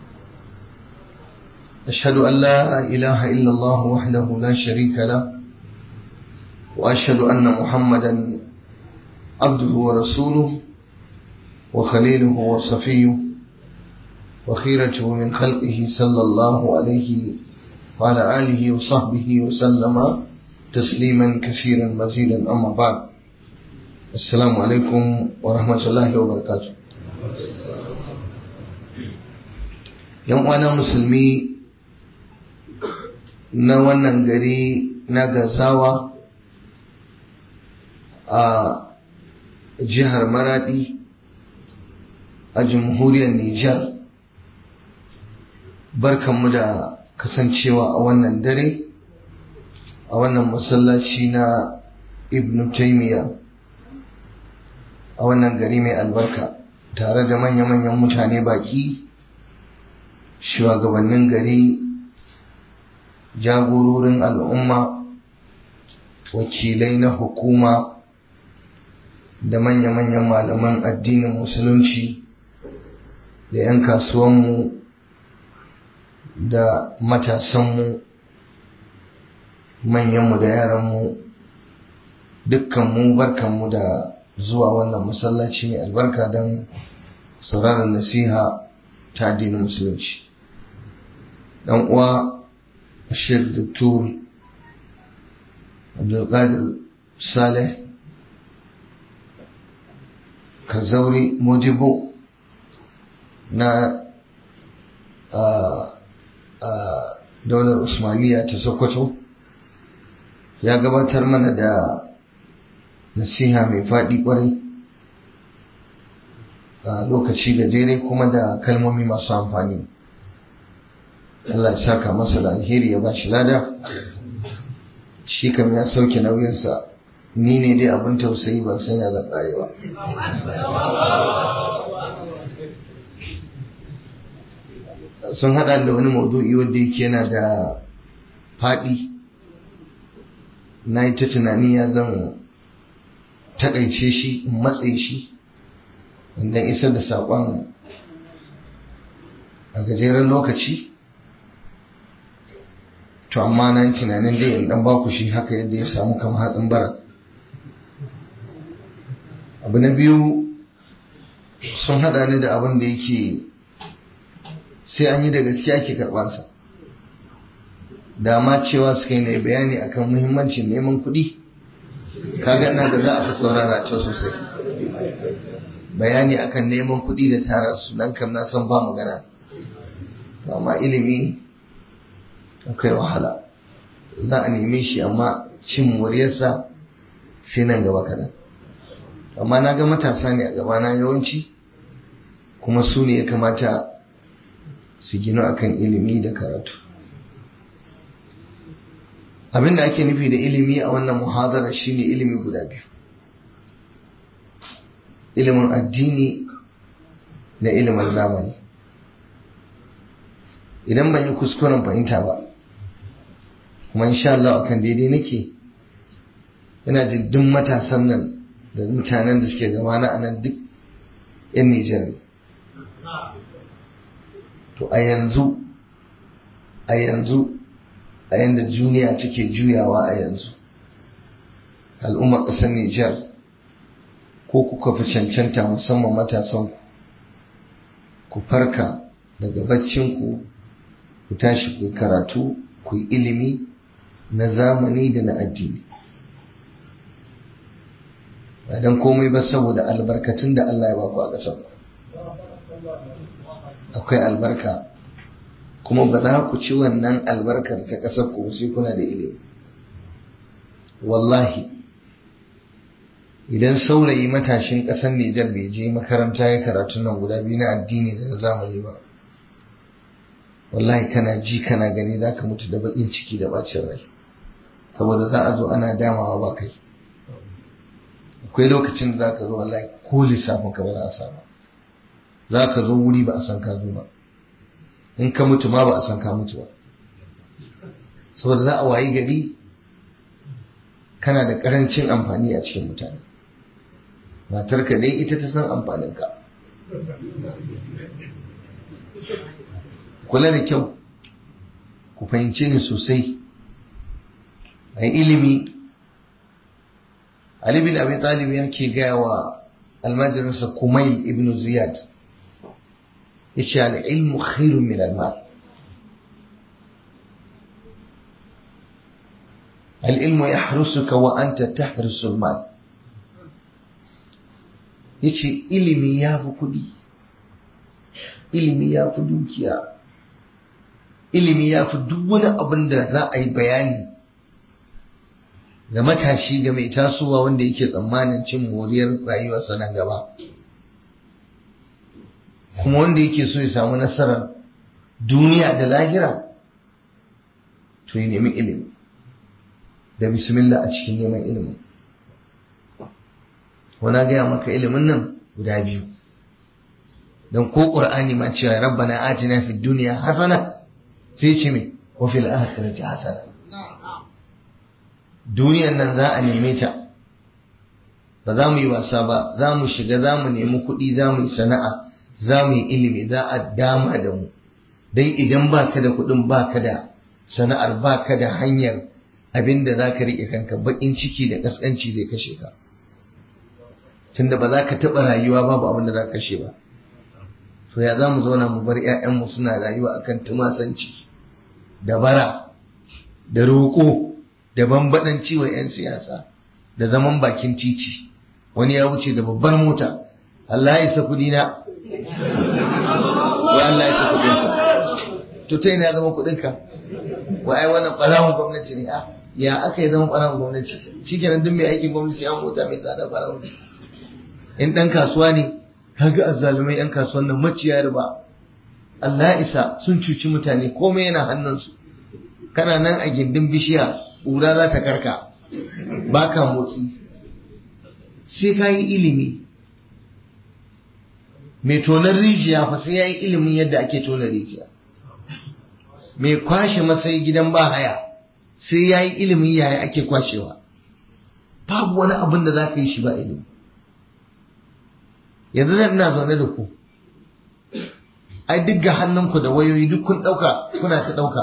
أشهد أن لا إله إلا الله وحده لا شريك له وأشهد أن محمدا عبده ورسوله وخليله وصفيه وخيرته من خلقه صلى الله عليه وعلى آله وصحبه وسلم تسليما كثيرا مزيدا أما بعد السلام عليكم ورحمة الله وبركاته yan uwana musulmi na wannan gari na gazawa a jihar maradi a jamhuriyar Nijar barkanmu da kasancewa a wannan dare a wannan masallaci na ibn taymiya a wannan gari mai albarka tare da manya-manyan mutane baki shugabannin gari jagororin al'umma wakilai na hukuma da manya-manyan malaman addinin musulunci da 'yan kasuwanmu da matasanmu manyanmu da yaranmu dukkanmu barkanmu da zuwa wannan masallaci mai albarka don sauraron nasiha ta addinin musulunci dan uwa Sheikh Dr. Abdulkadir Saleh Kazauri Modibo na daular Usmaniya ta Sokoto ya gabatar mana da nasiha mai faɗi ƙwarai a lokaci gajere kuma da kalmomi masu amfani Allah ya saka masa da alheri ya ba shi lada shi kam ya sauke nauyinsa ni ne dai abin tausayi ban san ya zan ba sun hada da wani maudu'i wanda yake yana da faɗi na yi ta tunani ya zan takaice shi in matse shi inda isar da saƙon a gajeren lokaci to amma na yi tunanin dai in dan baku shi haka yadda ya samu kama hatsin bara abu na biyu sun hada ni da abin da yake sai an yi da gaske ake karbansa da ma cewa suka yi na bayani akan muhimmancin neman kuɗi kaga na da za a fi saurara ta sosai bayani akan neman kuɗi da tara su nan kam na san ba magana amma ilimi akwai wahala za a neme shi amma cin muryarsa sai nan gaba kadan amma na ga matasa ne a gabana yawanci kuma su ne ya kamata su gino akan ilimi da karatu abin da ake nufi da ilimi a wannan muhadara shine ilimi guda biyu ilimin addini da ilimin zamani idan ban yi kuskuren fahimta ba kuma insha Allah akan daidai nake ina jin duk matasan nan da mutanen da suke gabana a nan duk 'yan Nijar ne to a yanzu a yanzu a yanda duniya take juyawa a yanzu al'ummar ƙasar Nijar ko kuka fi cancanta musamman matasan ku farka daga baccinku ku tashi ku karatu ku yi ilimi na zamani da na addini ba don komai ba saboda albarkatun da Allah ya baku a ƙasar akwai albarka kuma ba za ku ci wannan albarkar ta ƙasar ku sai kuna da ilimi wallahi idan saurayi matashin ƙasar Nijar bai je makaranta ya karatu nan guda biyu na addini da na zamani ba wallahi kana ji kana gani za ka mutu da baƙin ciki da bacin rai saboda za a zo ana damawa ba kai akwai lokacin da za ka zo wallahi ko lissafin ka ba za a samu za ka zo wuri ba a san ka zo ba in ka mutu ma ba a san ka mutu ba saboda za a wayi gari kana da karancin amfani a cikin mutane matarka dai ita ta san amfaninka kula da kyau ku fahimce ni sosai a ilimi Ali bin Abi Talib yake gaya wa almajirinsa Kumail ibn Ziyad yace al-ilmu khairun min al-mal al-ilmu yahrusuka wa anta tahrusu al-mal yace ilimi yafi kudi ilimi yafi dukiya ilimi ya fi duk wani abin da za a yi bayani ga matashi ga mai tasowa wanda yake tsammanin cin moriyar rayuwarsa nan gaba kuma wanda yake so ya samu nasarar duniya da lahira to ya nemi ilimi da bismillah a cikin neman ilimin wana gaya maka ilimin nan guda biyu don ko ƙur'ani ma cewa rabbana atina fid duniya hasana sai ce mai wa fil akhirati hasana duniyan nan za a neme ta ba za mu yi wasa ba za mu shiga za mu nemi kuɗi za mu yi sana'a za mu yi ilimi za a dama da mu don idan ba ka da kuɗin ba ka da sana'ar ba ka da hanyar abin da za ka riƙe kanka baƙin ciki da ƙasƙanci zai kashe ka tunda ba za ka taɓa rayuwa babu abin da za ka kashe ba to ya za mu zauna mu bar 'ya'yanmu suna rayuwa akan tumasanci da bara da roƙo da bambaɗanci wa 'yan siyasa da zaman bakin titi wani ya wuce da babbar mota Allah ya isa kuɗi na wai Allah ya isa kuɗinsa to ta yana zama kuɗinka wa ai wannan ɓarawun gwamnati ne a ya aka yi zama ɓarawun gwamnati shi kenan duk mai aikin gwamnati ya mota mai tsada ɓarawun in ɗan kasuwa ne kaga azzalumai 'yan kasuwan nan maciya riba Allah isa sun cuci mutane komai yana hannunsu kana nan a gindin bishiya ƙura za ta karka ba ka motsi sai ka yi ilimi mai tonar rijiya fa sai ya yi ilimin yadda ake tonar rijiya mai kwashe masai gidan ba haya sai ya yi ilimin yaya ake kwashewa babu wani abin da za ka yi shi ba ilimi yanzu nan ina zaune da ku ai duk ga hannunku da wayoyi duk kun ɗauka kuna ta ɗauka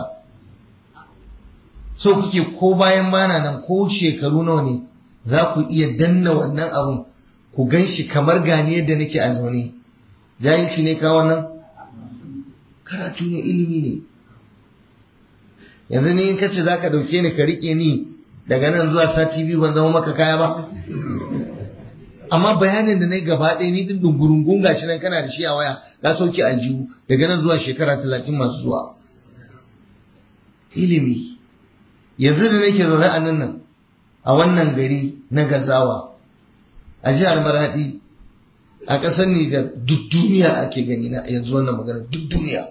so kuke ko bayan bana nan ko shekaru nawa ne za ku iya danna wannan abun ku gan shi kamar gani yadda nake a zaune jahilci ne ka wannan karatu ne ilimi ne yanzu ni in kace za ka ɗauke ni ka riƙe ni daga nan zuwa sati biyu ban zama maka kaya ba amma bayanin da na yi gaba ɗaya ni din dungurungun gashi nan kana da shi a waya ka sauke aljihu daga nan zuwa shekara talatin masu zuwa ilimi yanzu da nake zaune a nan nan a wannan gari na gazawa a jihar maradi a ƙasar Nijar duk duniya ake gani na yanzu wannan magana duk duniya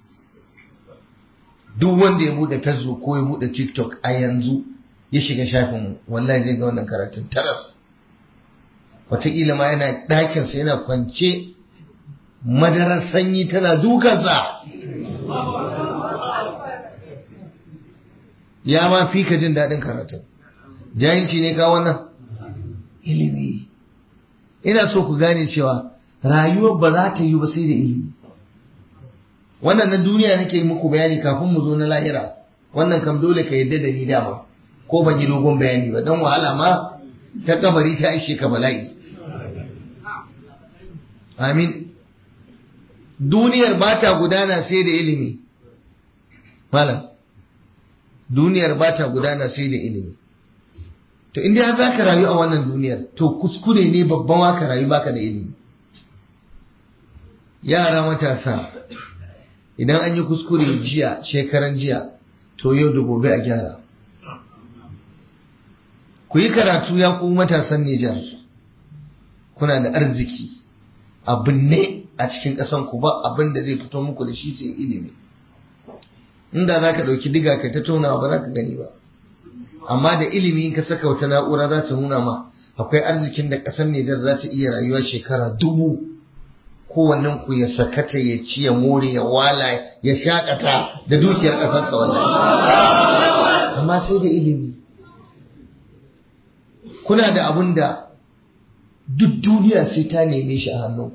duk wanda ya bude facebook ko ya bude tiktok a yanzu ya shiga shafin wallahi zai ga wannan karatun taras wataƙila ma yana ɗakinsa yana kwance madarar sanyi tana dukansa ya ma fi ka jin daɗin karatun jahilci ne ka wannan ilimi ina so ku gane cewa rayuwar ba za ta yi ba sai da ilimi wannan na duniya nake muku bayani kafin mu zo na lahira wannan kam dole ka yadda da ni dama ko ban yi dogon bayani ba don wahala ma ta kabari ta ishe ka bala'i amin duniyar ba ta gudana sai da ilimi malam duniyar ba ta gudana sai da ilimi to inda za ka rayu a wannan duniyar to kuskure ne babban wa ka rayu baka da ilimi yara matasa idan an yi kuskure jiya shekaran jiya to yau da gobe a gyara ku yi karatu ya ku matasan Nijar kuna da arziki abin ne a cikin ƙasan ku ba abin da zai fito muku da shi sai ilimi inda za ka ɗauki diga kai ta tonawa ba za ka gani ba amma da ilimi in ka saka wata na'ura za ta nuna ma akwai arzikin da ƙasar Nijar za ta iya rayuwa shekara dubu kowannen ku ya sakata ya ci ya more ya wala ya shakata da dukiyar ƙasarsa wallahi amma sai da ilimi kuna da abun da duk duniya sai ta neme shi a hannu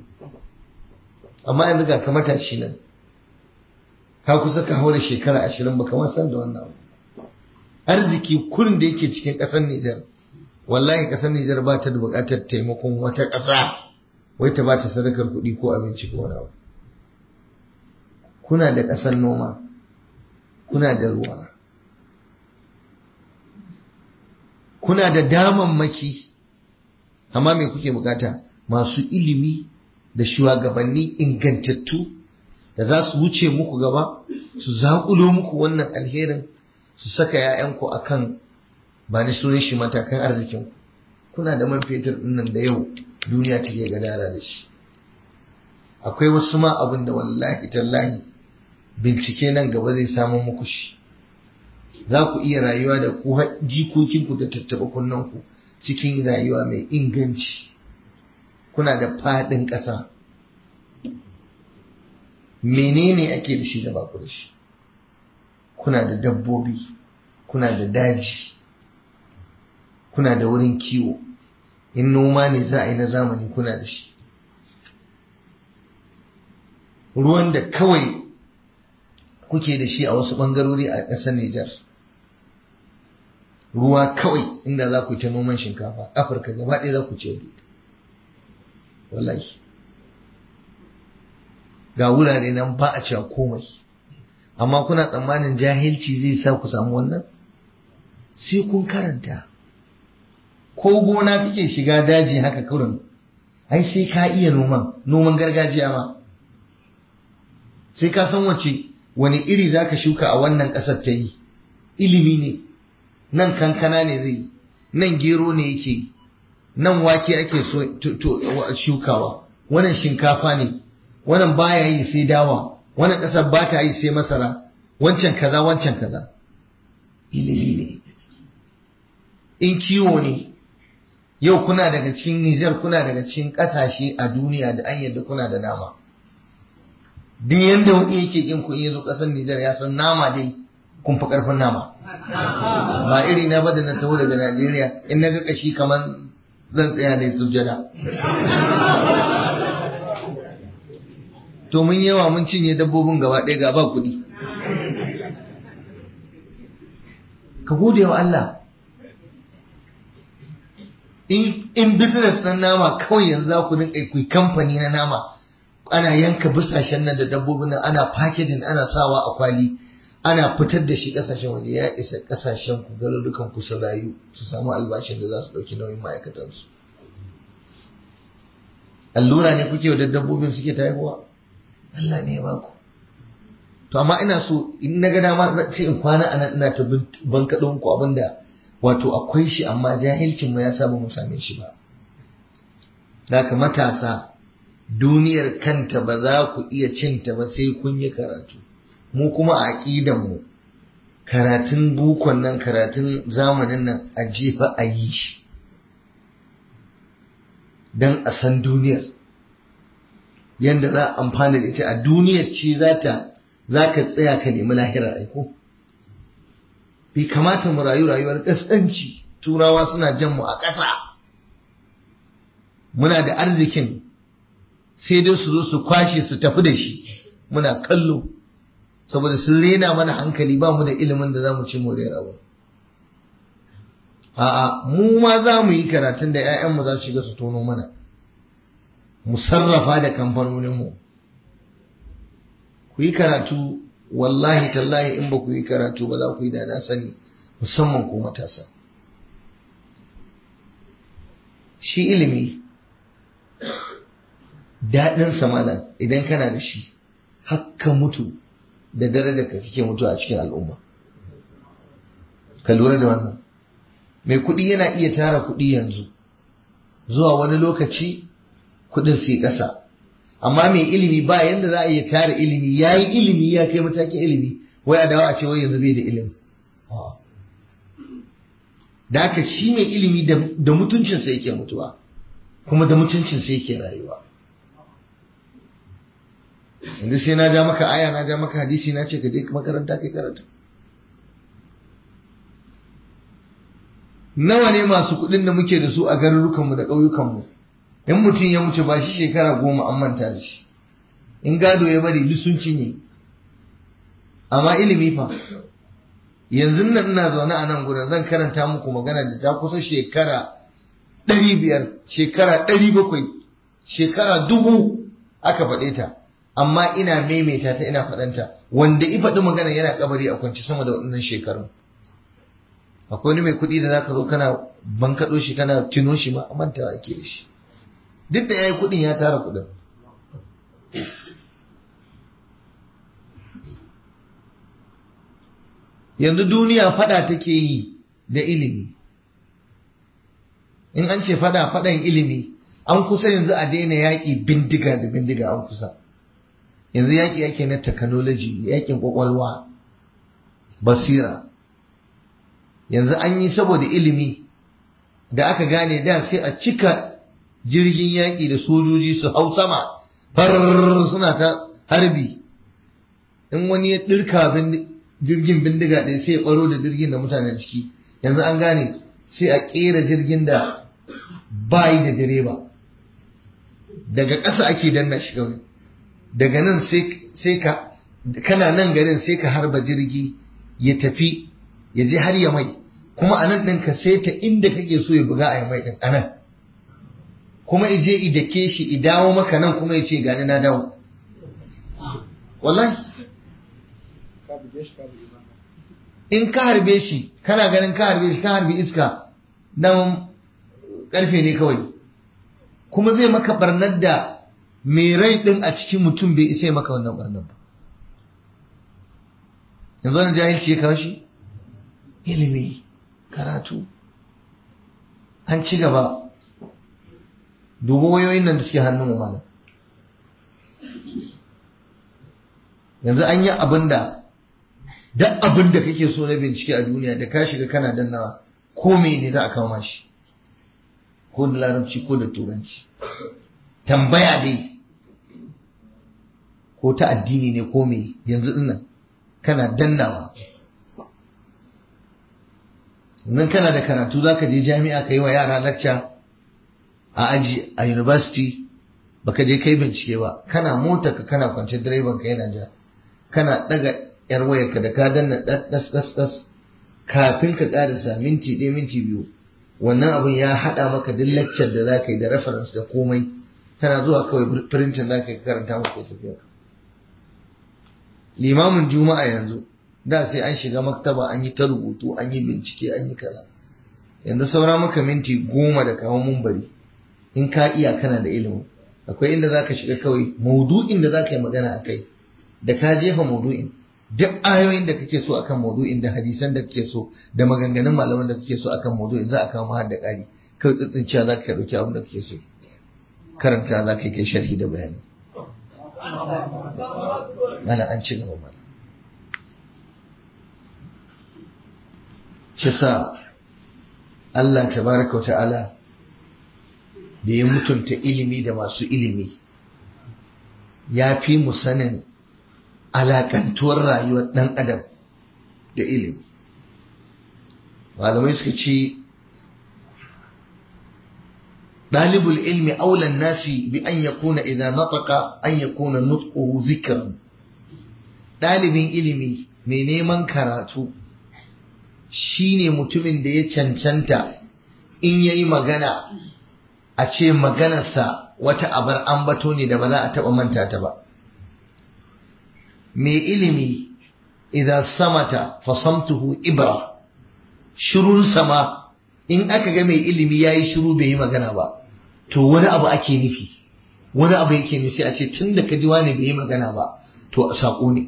amma yanzu ga ka matashi nan ka kusa ka haura shekara ashirin baka ma san da wannan arziki kurin da yake cikin ƙasar Nijar wallahi ƙasar Nijar ba ta da buƙatar taimakon wata ƙasa wai ta ba ta sadakar kuɗi ko abinci ko wani abu kuna da ƙasar noma kuna da ruwa kuna da damammaki amma me kuke bukata masu ilimi da shugabanni ingantattu da za su wuce muku gaba su zaƙulo muku wannan alherin su saka 'ya'yanku a kan ba ni sunan shi matakan arzikinku kuna da man fetur nan da yau duniya take gadara da shi akwai wasu ma abin da wallahi tallahi bincike nan gaba zai samu muku shi za ku iya rayuwa da ku jikokinku da tattaɓa kunnanku cikin rayuwa mai inganci kuna da faɗin ƙasa menene ake da shi da ba ku da shi kuna da dabbobi kuna da daji kuna da wurin kiwo in noma ne za a yi na zamani kuna da shi ruwan da kawai kuke da shi a wasu ɓangarori a ƙasar Nijar ruwa kawai inda za ku yi ta noman shinkafa afirka gaba ɗaya za ku ce wallahi ga wurare nan ba a cewa komai amma kuna tsammanin jahilci zai sa ku samu wannan sai kun karanta ko gona kake shiga daji haka kurin ai sai ka iya noman noman gargajiya ma sai ka san wace wani iri za ka shuka a wannan ƙasar ta yi ilimi ne nan kankana ne zai nan gero ne yake nan wake ake so shukawa wannan shinkafa ne wannan baya yi sai dawa wannan ƙasar ba ta yi sai masara wancan kaza wancan kaza ilimi ne in kiwo ne yau kuna daga cikin Nijar kuna daga cikin ƙasashe a duniya da an yadda kuna da nama duk yanda wani yake kin kun yi zo ƙasar Nijar ya san nama dai kun fi ƙarfin nama ba iri na ba da na taho daga Najeriya in na ga kashi kamar zan tsaya da sujada to mun yawa mun cinye dabbobin gaba ɗaya ga ba kuɗi ka gode wa Allah in business ɗin nama kawai yanzu za ku rinka ku kamfani na nama ana yanka busashen nan da dabbobin nan ana packaging ana sawa a kwali ana fitar da shi kasashen waje ya isa kasashen ku garurukan ku su rayu su samu albashin da za su ɗauki nauyin ma'aikatansu allura ne kuke da dabbobin suke ta haihuwa Allah ne ya baku to amma ina so in na ga dama sai in kwana a nan ina ta bankaɗo muku abinda wato akwai shi amma jahilcin mu ya saba mu same shi ba Daka matasa duniyar kanta ba za ku iya cinta ba sai kun yi karatu mu kuma a aƙidan mu karatun bukon nan karatun zamanin nan a jefa a yi shi don a san duniyar yadda za a amfana da ita a duniyar ce za ta za ka tsaya ka nemi lahirar aiko bai kamata mu rayu rayuwar ƙasƙanci turawa suna jan mu a ƙasa muna da arzikin sai dai su zo su kwashe su tafi da shi muna kallo saboda sun rena mana hankali ba mu da ilimin da za mu ci more rawa a'a mu ma za mu yi karatun da 'ya'yanmu za su shiga su tono mana mu sarrafa da kamfanoninmu ku yi karatu wallahi tallahi in ba ku yi karatu ba za ku yi da na sani musamman ku matasa shi ilimi daɗin samana idan kana da shi hakka mutu da darajar ka kake mutu a cikin al'umma ka lura da wannan mai kuɗi yana iya tara kuɗi yanzu zuwa wani lokaci kuɗin sai ƙasa amma mai ilimi ba yanda za a iya tara ilimi ya yi ilimi ya kai matakin ilimi wai a dawo a ce wai yanzu bai da ilimi da haka shi mai ilimi da mutuncinsa yake mutuwa kuma da mutuncinsa yake rayuwa yanzu sai na ja maka aya na ja maka hadisi na ce ka je makaranta kai karatu nawa ne masu kuɗin da muke da su a garurukanmu da ƙauyukanmu in mutum ya mutu ba shi shekara goma an manta da shi in gado ya bari duk sun cinye amma ilimi fa yanzu nan ina zaune a nan gudan zan karanta muku magana da ta kusa shekara ɗari biyar shekara ɗari bakwai shekara dubu aka faɗe ta amma ina maimaita ta ina faɗanta wanda i faɗi magana yana kabari a kwanci sama da waɗannan shekarun akwai wani mai kuɗi da zaka zo kana bankaɗo shi kana tuno shi ma mantawa ake da shi duk da ya yi kuɗin ya tara kuɗin yanzu duniya fada take yi da ilimi in an ce fada fadan ilimi an kusa yanzu a daina yaƙi bindiga da bindiga an kusa yanzu yaƙi yake na technology yaƙin ƙwaƙwalwa basira yanzu an yi saboda ilimi da aka gane da sai a cika jirgin yaƙi da sojoji su hau sama far suna ta harbi in wani ya ɗirka jirgin bindiga ɗaya sai ya ɓaro da jirgin da mutanen ciki yanzu an gane sai a ƙera jirgin da bayi da direba daga ƙasa ake danna shi kawai daga nan sai ka kana nan garin sai ka harba jirgi ya tafi ya je har ya mai kuma a nan ɗin ka ta inda kake so ya buga a mai ɗin a nan kuma ije i dake shi i dawo maka nan kuma ya ce gani na dawo wallahi in ka harbe shi kana ganin ka harbe shi ka harbi iska nan karfe ne kawai kuma zai maka barnar da mai rai din a cikin mutum bai isa maka wannan barnar ba yanzu wani jahilci ya kawo shi ilimi karatu an ci gaba dubu wayoyin nan da suke hannun mu malam yanzu an yi abin da duk abin da kake so na bincike a duniya da ka shiga kana dannawa ko ne za a kawo shi ko da larabci ko da turanci tambaya dai ko ta addini ne ko me yanzu dinnan kana dannawa nan kana da karatu za ka je jami'a ka yi wa yara lacca a aji a university baka je kai bincike ba kana mota ka kana kwance direban ka yana ja kana daga yar wayarka da ka danna das das das kafin ka karasa minti ɗaya minti biyu wannan abin ya haɗa maka duk lecture da za ka yi da reference da komai kana zuwa kawai printing za ka yi karanta maka tafiya limamin juma'a yanzu da sai an shiga maktaba an yi ta rubutu an yi bincike an yi kaza yanzu saura maka minti goma da kawo mumbari in ka iya kana da ilimin akwai inda za ka shiga kawai maudu'in da za ka yi magana a kai da ka jefa maudu'in duk ayoyin da kake so akan maudu'in da hadisan da kake so da maganganun malaman da kake so akan maudu'in za a kawo mahar da ƙari kawai tsitsinciya za ka ɗauki abin da kake so karanta za ka yi kai sharhi da bayani mana an ci gaba mana shi sa Allah tabaraka ta'ala da ya mutunta ilimi da masu ilimi ya fi mu sanin alakantuwar rayuwar ɗan adam da ilimi malamai suka ce ɗalibul ilmi aulan nasi bi an ya kuna idan nataka an ya kuna nutsuhu zikirin ɗalibin ilimi mai neman karatu shine mutumin da ya cancanta in ya yi magana a ce maganarsa wata abar ambato ne da ba za a taɓa manta ta ba mai ilimi idan samata fasamtuhu ibra shirun sama in aka ga mai ilimi ya yi shiru bai yi magana ba to wani abu ake nufi wani abu yake nufi a ce tun da ka ji wani bai yi magana ba to a saƙo ne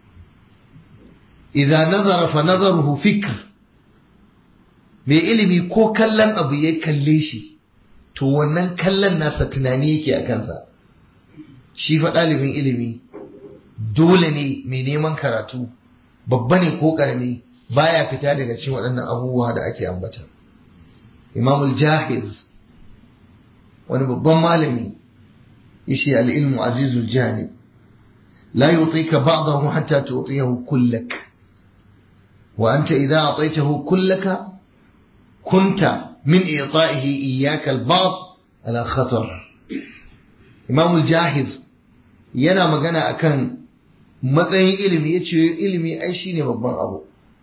idan nazara fa nazaruhu fikr mai ilimi ko kallon abu ya kalle shi to wannan kallon nasa tunani yake a kansa shi fa ɗalibin ilimi dole ne mai neman karatu babba ne ko ƙarami baya fita daga cikin waɗannan abubuwa da ake ambata imamul jahiz wani babban malami yace al-ilmu azizul janib la yutika ba'dahu hatta tu'tiyahu kullak wa anta idha a'taytahu kullaka kunta min i'ta'ihi iyyaka al-ba'd ala khatar imamul jahiz yana magana akan matsayin ilimi ya ce ilimi ai shi ne babban abu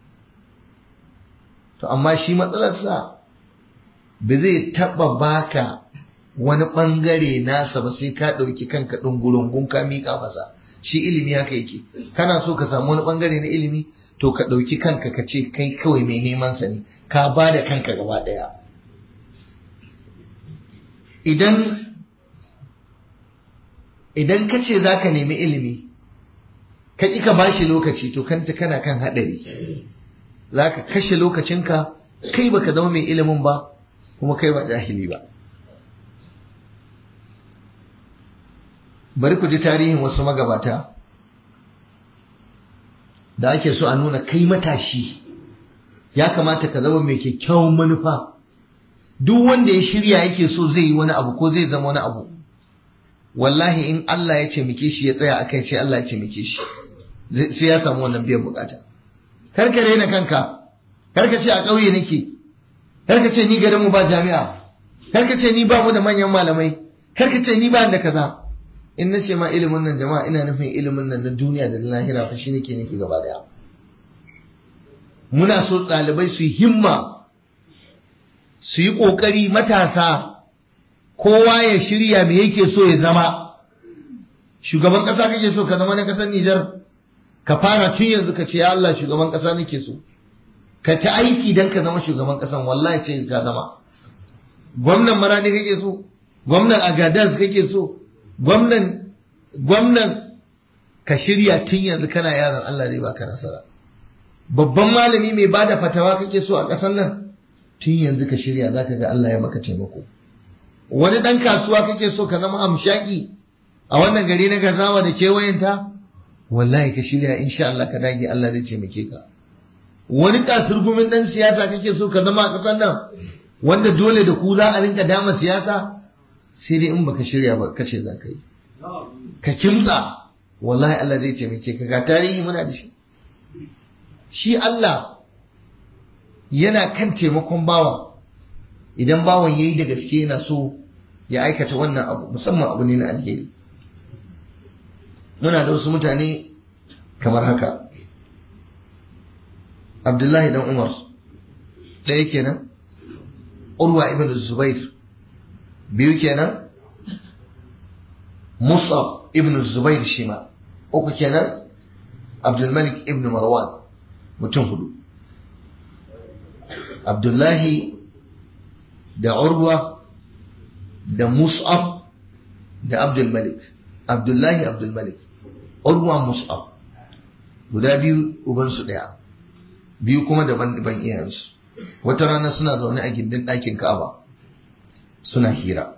to amma shi matsalarsa ba zai taɓa baka wani ɓangare nasa ba sai ka ɗauki kanka ɗungurungun ka miƙa masa shi ilimi haka yake kana so ka samu wani ɓangare na ilimi to ka ɗauki kanka ka ce kai kawai mai neman sa ne ka ba da kanka gaba ɗaya idan idan ka ce za ka nemi ilimi ka ƙi ka ba shi lokaci to kanta kana kan haɗari za ka kashe lokacinka kai baka zama mai ilimin ba kuma kai ba jahili ba bari ku ji tarihin wasu magabata da ake so a nuna kai matashi ya kamata ka zama mai kyakkyawan manufa duk wanda ya shirya yake so zai yi wani abu ko zai zama wani abu wallahi in Allah ya taimake shi ya tsaya akai sai Allah ya taimake shi sai ya samu wannan biyan bukata kar ka raina kanka kar ka ce a ƙauye nake kar ka ce ni garin mu ba jami'a kar ka ce ni ba mu da manyan malamai kar ka ce ni ba da kaza in na ce ma ilimin nan jama'a ina nufin ilimin nan na duniya da na lahira fa shi nake nufi gaba daya muna so ɗalibai su himma su yi ƙoƙari matasa kowa ya shirya me yake so ya zama shugaban ƙasa kake so ka zama na ƙasar Nijar ka fara tun yanzu ka ce ya Allah shugaban ƙasa nake so ka ta aiki don ka zama shugaban ƙasan wallahi ce ka zama gwamnan maradi kake so gwamnan agadas kake so gwamnan gwamnan ka shirya tun yanzu kana yaron Allah zai baka nasara babban malami mai bada fatawa kake so a ƙasar nan tun yanzu ka shirya zaka ga Allah ya maka taimako wani ɗan kasuwa kake so ka zama amshaki a wannan gari na gazawa da kewayenta wallahi ka shirya insha Allah ka dage Allah zai taimake ka wani kasurgumin ɗan siyasa kake so ka zama a ƙasar nan wanda dole da ku za a rinka dama siyasa sai dai in baka shirya ba kace za ka yi ka kimtsa wallahi Allah zai taimake ka ga tarihi muna da shi shi Allah yana kan taimakon bawa idan bawan yayi da gaske yana so ya aikata wannan abu musamman abu ne na alheri muna da wasu mutane kamar haka Abdullahi dan Umar ɗaya kenan Urwa ibn Zubair biyu kenan Musab ibn Zubair shima uku kenan Abdulmalik ibn Marwan mutum hudu Abdullahi da Urwa da Mus'ab da Abdulmalik Abdullahi Abdulmalik Urwa Mus'ab guda biyu ubansu ɗaya biyu kuma daban-daban iyayensu wata rana suna zaune a gindin ɗakin Ka'aba suna hira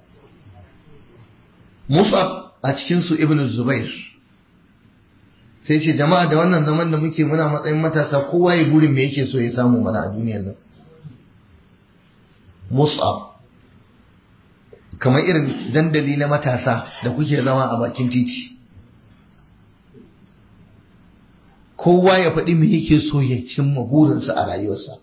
Mus'ab a cikinsu Ibn Zubair sai ce jama'a da wannan zaman da muke muna matsayin matasa kowa ya burin me yake so ya samu mana a duniyar nan Mus'ab kamar irin dandali na matasa da kuke zama a bakin titi kowa ya faɗi me yake so ya cimma burinsa a rayuwarsa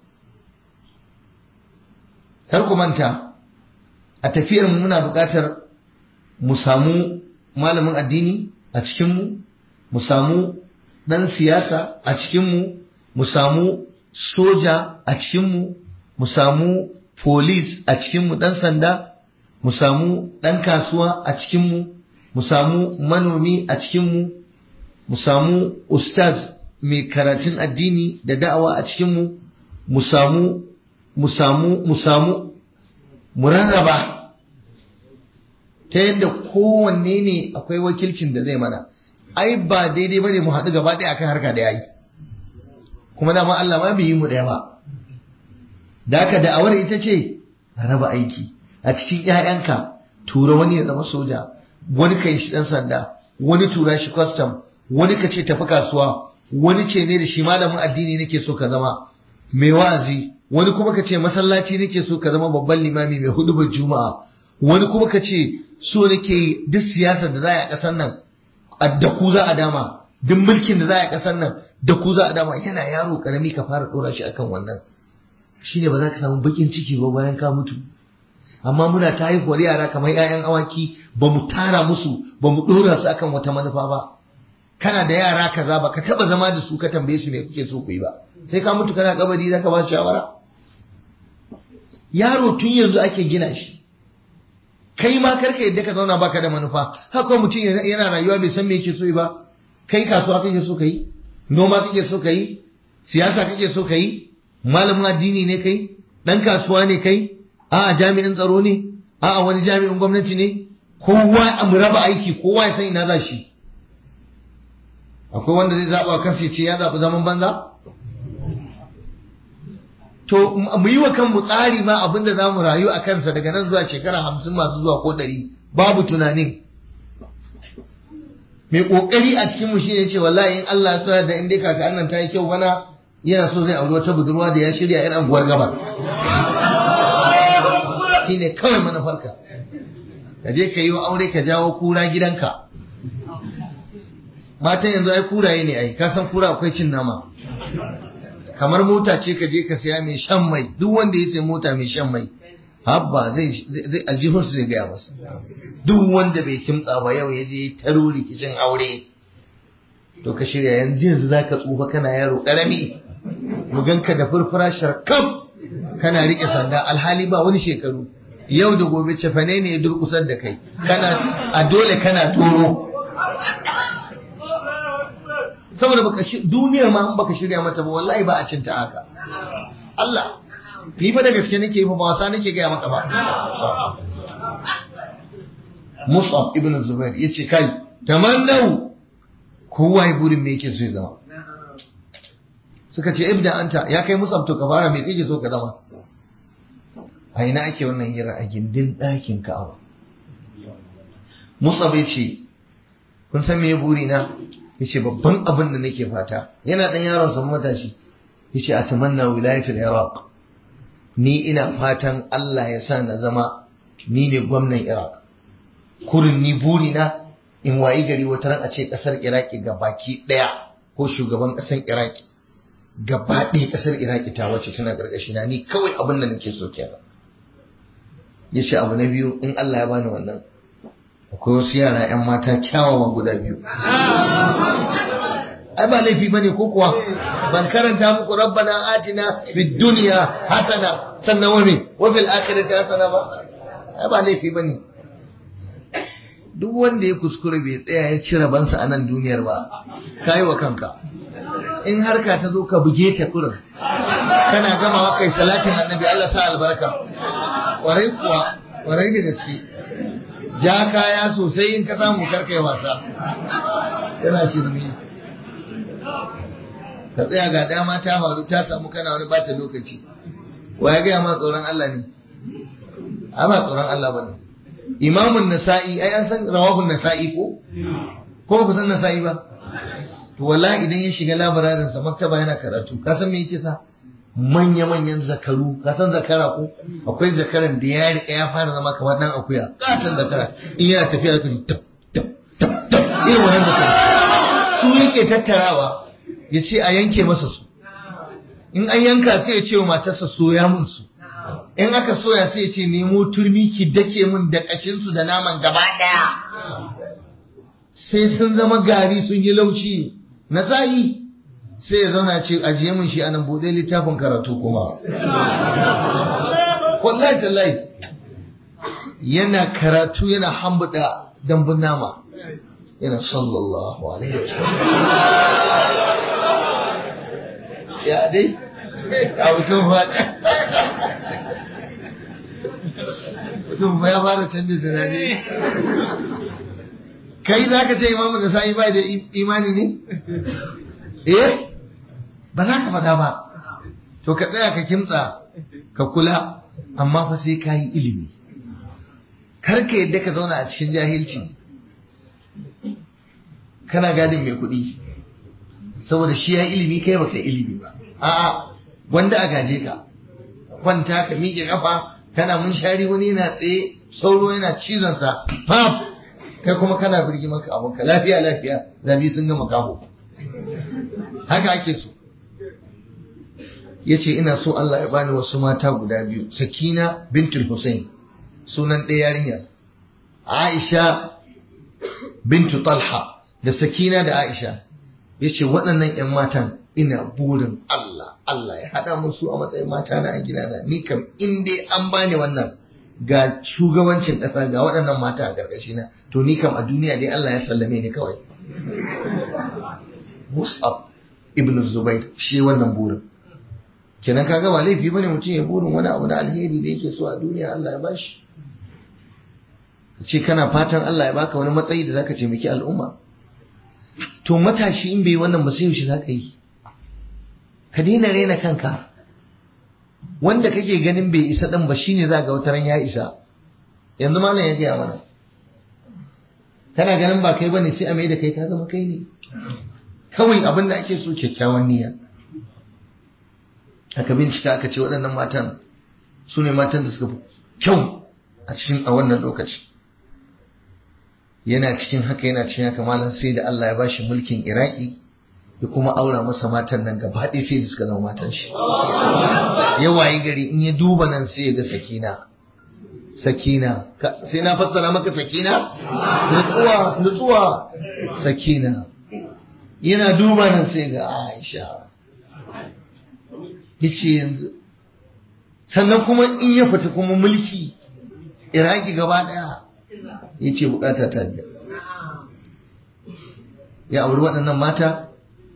kar ku manta a tafiyar mu muna buƙatar mu samu malamin addini a cikinmu mu samu ɗan siyasa a cikinmu mu samu soja a cikinmu mu samu polis a cikinmu ɗan sanda mu samu ɗan kasuwa a cikinmu mu samu manomi a cikinmu mu samu ustaz mai karatun addini da da'awa a cikinmu mu samu mu samu mu samu mu rarraba ta yadda kowanne ne akwai wakilcin da zai mana ai ba daidai bane mu haɗu gaba ɗaya akan harka da yayi kuma dama Allah ma bai yi mu ɗaya ba da haka da'awar ita ce raba aiki a cikin ƴaƴanka tura wani ya zama soja wani kai shi ɗan sanda wani tura shi custom wani ka ce tafi kasuwa wani ce ne da shi malamin addini nake so ka zama mai wa'azi wani kuma ka ce masallaci nake so ka zama babban limami mai hudubar juma'a wani kuma ka ce so nake duk siyasar da za a ƙasar nan da ku za a dama duk mulkin da za a ƙasar nan da ku za a dama yana yaro karami ka fara ɗora shi akan wannan shine ba za ka samu bakin ciki ba bayan ka mutu amma muna ta haihuwar yara kamar 'ya'yan awaki ba mu tara musu ba mu ɗora su akan wata manufa ba kana da yara kaza ba ka taɓa zama da su ka tambaye su me kuke so ku yi ba sai ka mutu kana kabari za ka ba shawara yaro tun yanzu ake gina shi kai ma karka yadda ka zauna baka da manufa haka mutum yana rayuwa bai san me yake so ba kai kasuwa kake so ka yi noma kake so ka yi siyasa kake so ka yi malamin addini ne kai dan kasuwa ne kai a'a jami'in tsaro ne a'a wani jami'in gwamnati ne kowa a mu raba aiki kowa ya san ina za shi akwai wanda zai zaɓa kansa ya ce ya zaɓi zaman banza to mu yi wa kanmu tsari ma abinda za mu rayu a kansa daga nan zuwa shekara hamsin masu zuwa ko ɗari babu tunanin mai kokari a cikin mu shine ce wallahi in Allah ya so da in dai kaka annan ta yi kyau bana yana so zai auri wata budurwa da ya shirya yan anguwar gaba shine kawai manufarka ka je ka yi aure ka jawo kura gidanka matan yanzu ai kuraye ne ai ka san kura akwai cin nama kamar mota ce ka je ka saya mai shan mai duk wanda ya sayi mota mai shan mai habba zai zai aljihun zai gaya masa duk wanda bai kimtsa ba yau ya je taro rikicin aure to ka shirya yanzu yanzu zaka tsufa kana yaro karami mu ganka da furfura sharkaf kana rike sanda alhali ba wani shekaru yau da gobe cefane ne ya durkusar da kai kana a dole kana toro saboda baka duniyar ma baka shirya mata ba wallahi ba a cinta haka Allah ni fa da gaske nake fa ba wasa nake gaya maka ba Mus'ab ibn Zubair yace kai tamannau kowa ya burin me yake so ya zama suka ce ibda anta ya kai Mus'ab to ka fara me kake so ka zama a ina ake wannan hira a gindin ɗakin Ka'aba Mus'ab yace kun san me buri na yace babban abin da nake fata yana dan yaron sa matashi yace atamanna wilayatul Iraq ni ina fatan Allah ya sa na zama ni ne gwamnan Iraq kurin ni burina in wayi gari wata ran a ce kasar Iraki ga baki daya ko shugaban kasar Iraki gaba ɗaya kasar Iraki ta wacce tana gargashi na ni kawai abin da nake so kenan yace abu na biyu in Allah ya bani wannan akwai wasu yara 'yan mata kyawawan guda biyu ai ba laifi bane ko kuwa ban karanta muku rabbana atina fid dunya hasana sannan wa me wa fil akhirati hasana ba ai ba laifi bane duk wanda ya kuskure bai tsaya ya ci rabansa a nan duniyar ba kai wa kanka in harka ta zo ka buge ta kurin kana gamawa kai salatin annabi Allah sa albarka warai kuwa warai da gaske ja kaya sosai in ka samu karkai wasa yana shirme ka tsaya ga dama ta faru ta samu kana wani bata lokaci wa ya gaya ma tsoron Allah ne a ba tsoron Allah ba ne imamun nasa'i ai an san rawahun nasa'i ko ko ba ku san nasa'i ba to wallahi idan ya shiga labararin sa maktaba yana karatu ka san me yake sa manya manyan zakaru ka san zakara ko akwai zakaran da ya rika ya fara zama kamar dan akuya katon zakara in yana tafiya da tab tab tab tab irin wannan zakara su yake tattarawa ya ce a yanke masa su in an yanka sai ya ce wa matarsa soya mun su in aka soya sai ya ce nemo turmi ki dake mun da kashinsu da naman gaba daya sai sun zama gari sun yi lauci na sa'i sai ya zauna ce ajiye mun shi anan bude littafin karatu kuma wallahi tallahi yana karatu yana hambuda dambun nama yana sallallahu alaihi wasallam ya dai a mutum faɗa mutum ya fara canza tunani kai za ka ce imamu da sa'i bai da imani ne eh ba za ka faɗa ba to ka tsaya ka kimtsa ka kula amma fa sai ka yi ilimi kar ka yadda ka zauna a cikin jahilci kana gadin mai kuɗi saboda shi ya ilimi kai baka ilimi ba a'a wanda a gaje ka kwanta ka miƙe kafa kana mun shari wani yana tsaye sauro yana cizon sa fam kai kuma kana birgi maka abunka lafiya lafiya zabi sun gama kaho haka ake so yace ina so Allah ya bani wasu mata guda biyu Sakina bintul Hussein sunan ɗaya yarinyar Aisha bintu Talha da Sakina da Aisha yace waɗannan ƴan matan ina burin Allah Allah ya haɗa musu a matsayin mata na a gidana ni kam in dai an bani wannan ga shugabancin ƙasa ga waɗannan mata a ƙarƙashi na to ni kam a duniya dai Allah ya sallame ni kawai Mus'ab ibn Zubair shi wannan burin kenan kaga ba laifi bane mutum ya burin wani abu na alheri da yake so a duniya Allah ya bashi ce kana fatan Allah ya baka wani matsayi da zaka taimaki al'umma to matashi in bai wannan ba sai yaushe zaka yi ka daina rena kanka wanda kake ganin bai isa din ba shine za ga wata ran ya isa yanzu malam ya gaya mana kana ganin ba kai bane sai a mai da kai ka zama kai ne kawai abin da ake so kyakkyawan niyya aka bincika aka ce waɗannan matan su ne matan da suka fi kyau a cikin a wannan lokaci yana cikin haka yana cikin haka malam sai da Allah ya bashi mulkin Iraki ya kuma aura masa matan nan gaba ɗaya sai da suka zama matan shi ya wayi gari in ya duba nan sai ya ga sakina sakina sai na fassara maka sakina nutsuwa nutsuwa sakina yana duba nan sai ga Aisha yace yanzu sannan kuma in ya fita kuma mulki Iraki gaba ɗaya yace bukata ta biya ya auri waɗannan mata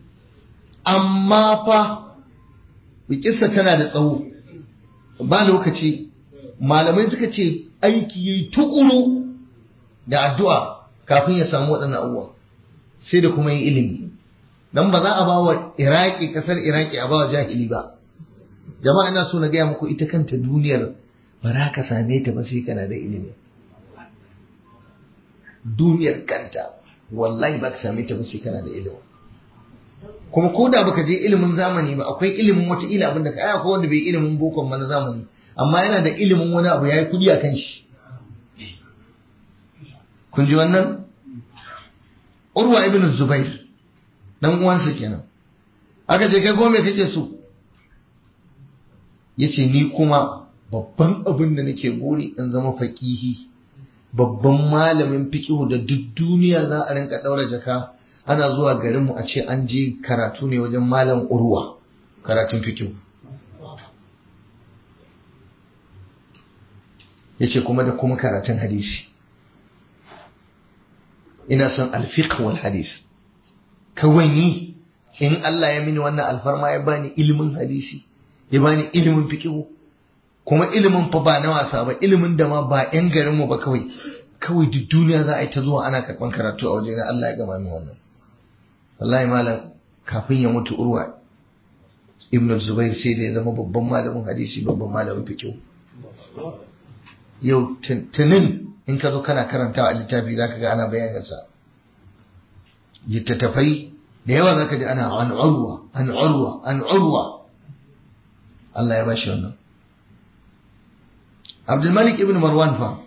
amma fa bikissa tana da tsawo ba lokaci malamai suka ce aiki yayi tukuru da addu'a kafin ya samu waɗannan abubuwa sai da kuma yin ilimi dan ba za a ba wa iraki kasar iraki a ba wa jahili ba jama'a ina so na gaya muku ita kanta duniyar ba za ka same ta ba sai kana da ilimi duniyar kanta wallahi ba ka same ta ba sai kana da ilimi kuma ko da baka je ilimin zamani ba akwai ilimin wata ila abin da ka aya ko wanda bai ilimin bokon ma na zamani amma yana da ilimin wani abu yayi kudi akan shi kun ji wannan Urwa ibn Zubair dan uwansa kenan aka ce kai ko me kake so yace ni kuma babban abin da nake buri in zama faqihi babban malamin fiqh da duk duniya za a rinka daura jaka ana zuwa garinmu a ce an je karatu ne wajen malam urwa karatun fikihu ya ce kuma da kuma karatun hadisi ina son alfiqh wal hadis kawai ni in Allah ya mini wannan alfarma ya bani ilimin hadisi ya bani ilimin fikihu kuma ilimin fa ba na wasa ba ilimin da ma ba 'yan garinmu ba kawai kawai duk duniya za a yi ta zuwa ana karɓan karatu a wajen Allah ya gama min wannan wallahi malam kafin ya mutu urwa ibn zubair sai da ya zama babban malamin hadisi babban malamin fiqh yau tunin in ka zo kana karantawa a littafi zaka ga ana bayanin sa littattafai da yawa zaka ji ana an urwa an urwa an urwa Allah ya bashi wannan Abdul Malik ibn Marwan fa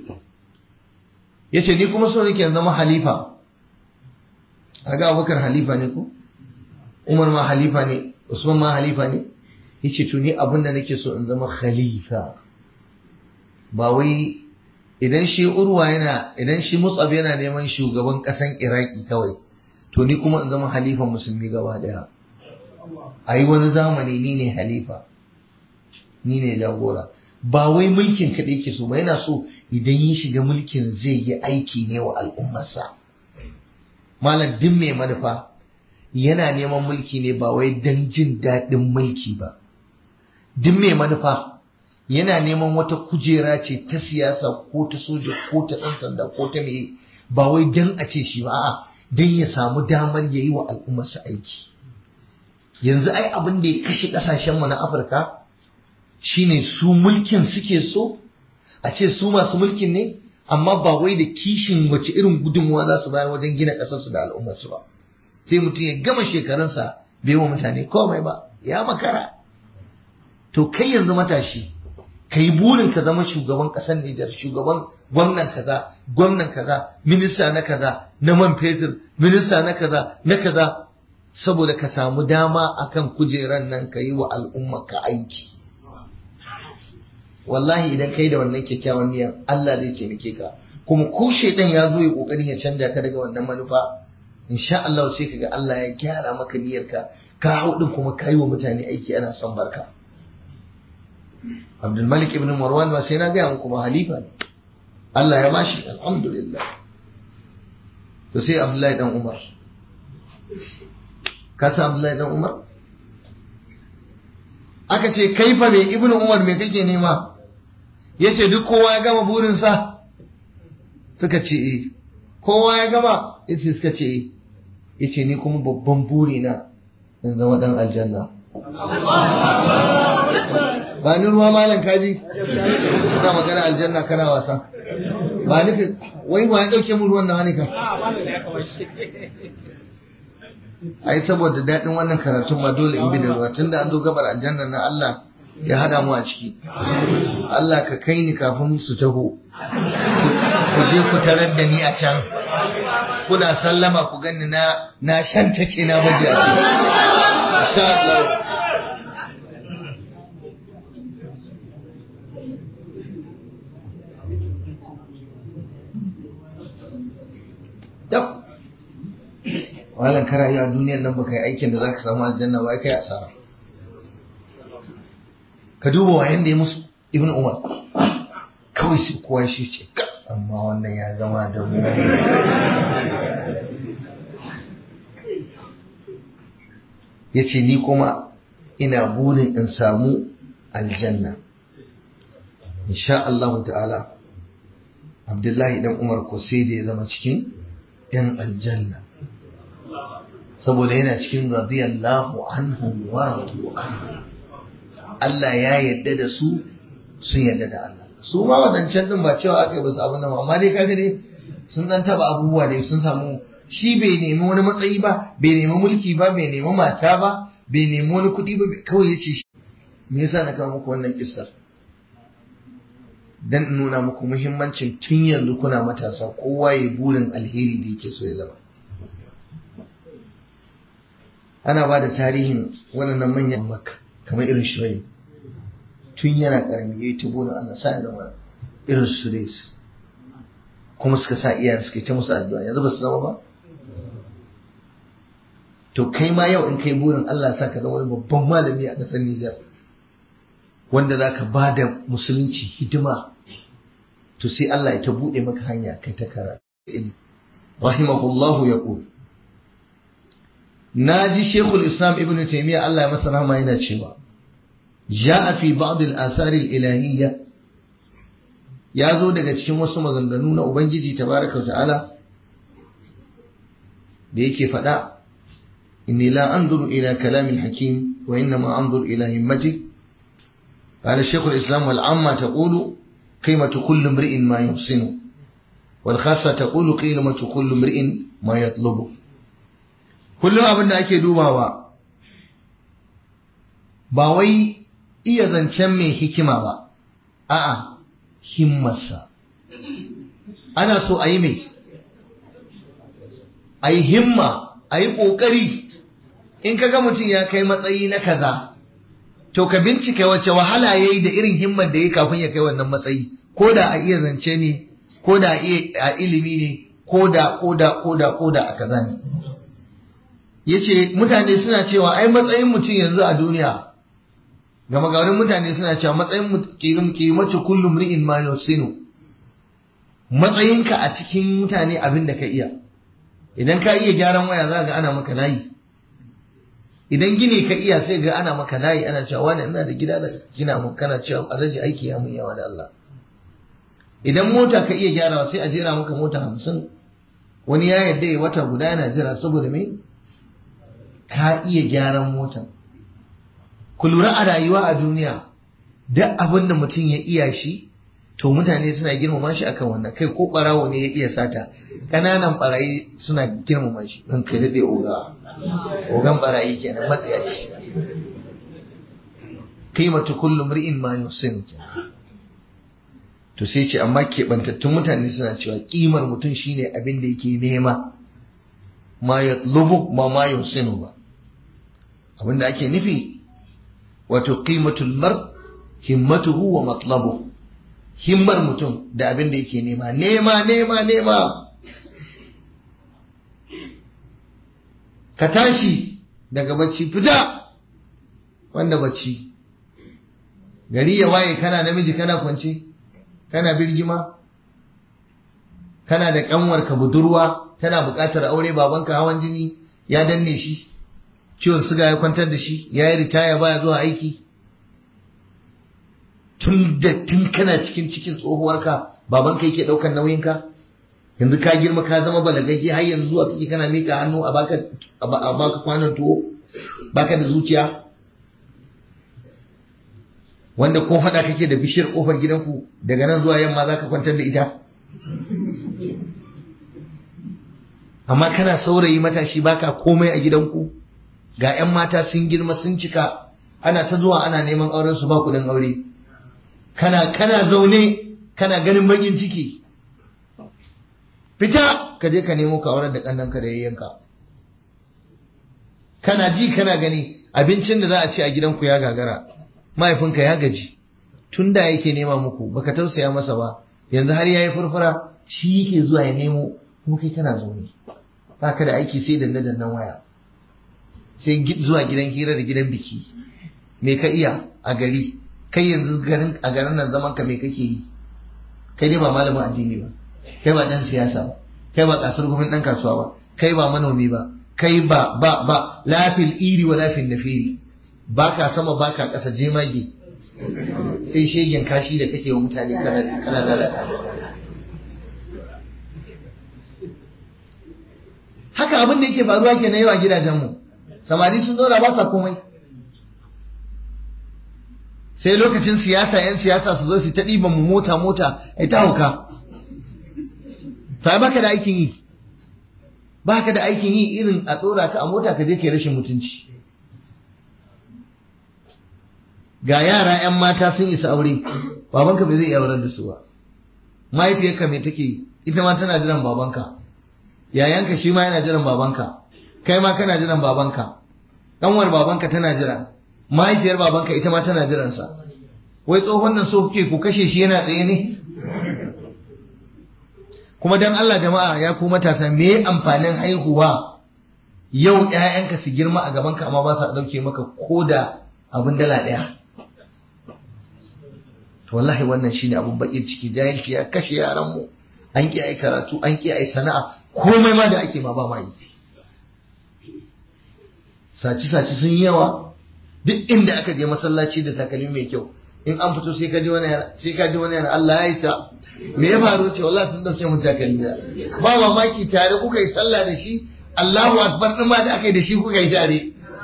yace ni kuma so nake zama halifa aga abubakar halifa ne ko umar ma halifa ne usman ma halifa ne yace to ni abin da nake so in zama khalifa ba wai idan shi urwa yana idan shi musab yana neman shugaban kasan iraki kawai to ni kuma in zama halifan musulmi gaba daya ayi wani zamani ni ne halifa ni ne jagora ba wai mulkin kaɗai ke so ba yana so idan ya shiga mulkin zai yi aiki ne wa al'ummarsa malam duk mai manufa yana neman mulki ne ba wai don jin daɗin mulki ba duk mai manufa yana neman wata kujera ce ta siyasa ko ta soja ko ta ɗan sanda ko ta mai ba wai don a ce shi ba a'a don ya samu damar ya yi wa al'ummarsa aiki yanzu ai abin da ya kashe ƙasashenmu na afirka shine su mulkin suke so a ce su masu mulkin ne amma ba wai da kishin wace irin gudunmuwa za su bayar wajen gina ƙasarsu da al'ummarsu ba sai mutum ya gama shekarunsa bai wa mutane komai ba ya makara to kai yanzu matashi ka yi burin ka zama shugaban ƙasar Nijar shugaban gwamnan kaza gwamnan kaza minista na kaza na man fetur minista na kaza na kaza saboda ka samu dama akan kujeran nan ka yi wa al'umma ka aiki wallahi idan kai da wannan kyakkyawan niyyar Allah zai taimake ka kuma ko shaidan ya zo ya kokarin ya canja ka daga wannan manufa insha Allah sai kaga Allah ya gyara maka niyyarka ka hau din kuma kai wa mutane aiki ana son barka Abdul Malik ibn Marwan ba sai na ga muku ba halifa ne Allah ya bashi alhamdulillah to sai Abdullahi dan Umar ka san Abdullahi dan Umar aka ce kai fa me ibnu Umar me kake nema yace duk kowa ya gama burinsa suka ce eh kowa ya gama yace suka ce eh yace ni kuma babban buri na in zama dan aljanna ba ni ruwa malam kaji kana magana aljanna kana wasa ba ni wai ba ya dauke mu ruwan nan ne kan ai saboda daɗin wannan karatun ma dole in bi da ruwa tunda an zo gabar aljanna na Allah ya hada mu a ciki Allah ka kai ni kafin su taho ku je ku tarar da ni a can kuna sallama ku gani na na shan take na baje a ciki insha Allah Yap. Malam ka rayu a duniyar nan baka yi aikin da zaka samu aljanna ba kai asara. Ka duba wa yanda ya musu Ibn Umar. Kawai sai kowa shi ce ka amma wannan ya gama da mu. Ya ce ni kuma ina burin in samu aljanna. Insha Allah ta'ala Abdullahi dan Umar ko sai da ya zama cikin ‘yan aljanna saboda yana cikin radiyallahu anhu wa radu anhu Allah ya yadda da su sun yadda da Allah su ma wadancan din ba cewa aka yi basu abin nan amma dai kaga dai sun dan taba abubuwa dai sun samu shi bai nemi wani matsayi ba bai nemi mulki ba bai nemi mata ba bai nemi wani kuɗi ba kawai yace shi me yasa na kawo muku wannan kissar dan in nuna muku muhimmancin tun yanzu kuna matasa kowa ya burin alheri da yake so ya zama ana ba da tarihin waɗannan manyan makka kamar irin shirai tun yana ƙarami ya yi ta burin Allah sa ya zama irin su kuma suka sa iyayen suka ta musu addu'a yanzu ba su zama ba to kai ma yau in kai burin Allah sa ka zama wani babban malami a ƙasar Nijar wanda za ka ba da musulunci hidima to sai Allah ya ta buɗe maka hanya kai ta kara rahimahullahu ya ƙul na ji shekul islam ibn taimiyya Allah ya masa rahama yana cewa ja'a fi ba'd al-athar al-ilahiyya ya zo daga cikin wasu maganganu na ubangiji tabaraka ta'ala da yake faɗa inni la anzuru ila kalamil hakim wa innama anzuru ila himmati قال الشيخ الإسلام والعامة تقول قيمة كل امرئ ما يحسنه والخاصة تقول قيمة كل امرئ ما يطلبه kullum abin da ake dubawa ba wai iya zancen mai hikima ba a'a himmarsa ana so a yi mai a yi himma a yi ƙoƙari in ka ga mutum ya kai matsayi na kaza to ka bincika wace wahala ya yi da irin himmar da ya kafin ya kai wannan matsayi ko da a iya zance ne ko da a ilimi ne ko da ko da ko da ko da a kaza ne yace mutane suna cewa ai matsayin mutum yanzu a duniya ga magarin mutane suna cewa matsayin kimatu kullum ri'in ma yusinu matsayinka a cikin mutane abin da ka iya idan ka iya gyaran waya za ga ana maka layi idan gini ka iya sai ga ana maka layi ana cewa wani ina da gida da gina mun kana cewa alaji aiki ya mun yawa da Allah idan mota ka iya gyarawa sai a jera maka mota hamsin wani ya yadda ya wata guda yana jira saboda me ka iya gyaran motan ku lura a rayuwa a duniya duk abin da mutum ya iya shi to mutane suna girmama shi akan wannan kai ko barawo ne ya iya sata ƙananan barayi suna girmama shi don kai daɗe oga ogan barayi kenan matsayaci qimatu kullu mri'in ma yusin to sai ce amma keɓantattun mutane suna cewa ƙimar mutum shine abin da yake nema ma ya lubu ma ma yusinu ba abin da ake nufi wato qimatul mar himmatuhu wa matlabu himmar mutum da abin da yake nema nema nema nema ka tashi daga bacci fita wanda bacci gari ya waye kana namiji kana kwance kana birgima kana da kanwarka budurwa tana buƙatar aure babanka hawan jini ya danne shi ciwon suga ya kwantar da shi ya yi ritaya baya zuwa aiki tun da tun kana cikin cikin tsohuwarka babanka yake ɗaukar nauyinka yanzu ka girma ka zama balagagge har yanzu zuwa kake kana mika hannu a baka a baka kwanan tuwo baka da zuciya wanda ko faɗa kake da bishiyar ƙofar gidanku daga nan zuwa yamma za ka kwantar da ita amma kana saurayi matashi baka komai a gidanku ga 'yan mata sun girma sun cika ana ta zuwa ana neman auren su ba kuɗin aure kana kana zaune kana ganin bakin ciki fita ka je ka nemo ka auren da kannanka da yayyanka kana ji kana gani abincin da za a ci a gidanku ya gagara mahaifinka ya gaji tun da yake nema muku baka tausaya masa ba yanzu har yayi furfura shi yake zuwa ya nemo kuma kai kana zaune baka da aiki sai danne dannan waya sai zuwa gidan hira da gidan biki me ka iya a gari kai yanzu garin a garin nan zaman ka me kake yi kai dai ba malamin addini ba kai ba dan siyasa ba kai ba kasar gwamnati dan kasuwa ba kai ba manomi ba kai ba ba ba lafil iri wa lafil nafiri baka sama baka kasa jemage sai shegen kashi da kake wa mutane kana lalata haka abin da yake faruwa ke na yawa gidajenmu samari sun zauna ba sa komai sai lokacin siyasa 'yan siyasa su zo su ta ɗiban mu mota mota ai ta hauka ta baka da aikin yi baka da aikin yi irin a tsora ka a mota ka je kai rashin mutunci ga yara 'yan mata sun isa aure babanka bai zai iya aurar da su ba mahaifiyarka mai take ita ma tana jiran babanka yayanka shi ma yana jiran babanka kai ma kana jiran babanka ɗanwar babanka tana jira mahaifiyar babanka ita ma tana jiransa wai tsohon nan so kuke ku kashe shi yana tsaye ne kuma dan Allah jama'a ya ku matasa me amfanin haihuwa yau ƴaƴanka su girma a gabanka amma ba sa dauke maka koda abin dala ɗaya to wallahi wannan shine abun bakin ciki jahilci ya kashe yaran mu an ki ai karatu an ki ai sana'a komai ma da ake ma ba ma yi saci saci sun yi yawa duk inda aka je masallaci da takalmi mai kyau in an fito sai ka ji wani sai ka ji wani yana Allah ya isa me ya faru ce wallahi sun dauke mun takalmi ba mamaki tare kuka yi sallah da shi Allahu akbar din ma da aka yi da shi kuka yi tare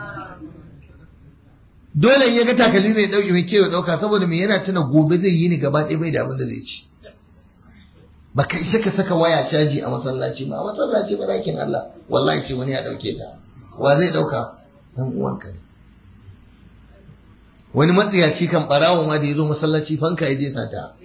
dole in ya ga takalmi mai dauke mai kewa dauka saboda me yana tuna gobe zai yi ni gaba ɗaya bai da abin da zai ci baka isa ka saka waya caji a masallaci ba a masallaci ba dakin Allah wallahi ce wani ya dauke ta wa zai dauka dan uwanka ne wani matsiyaci kan barawo ma da ya zo masallaci fanka ya je sata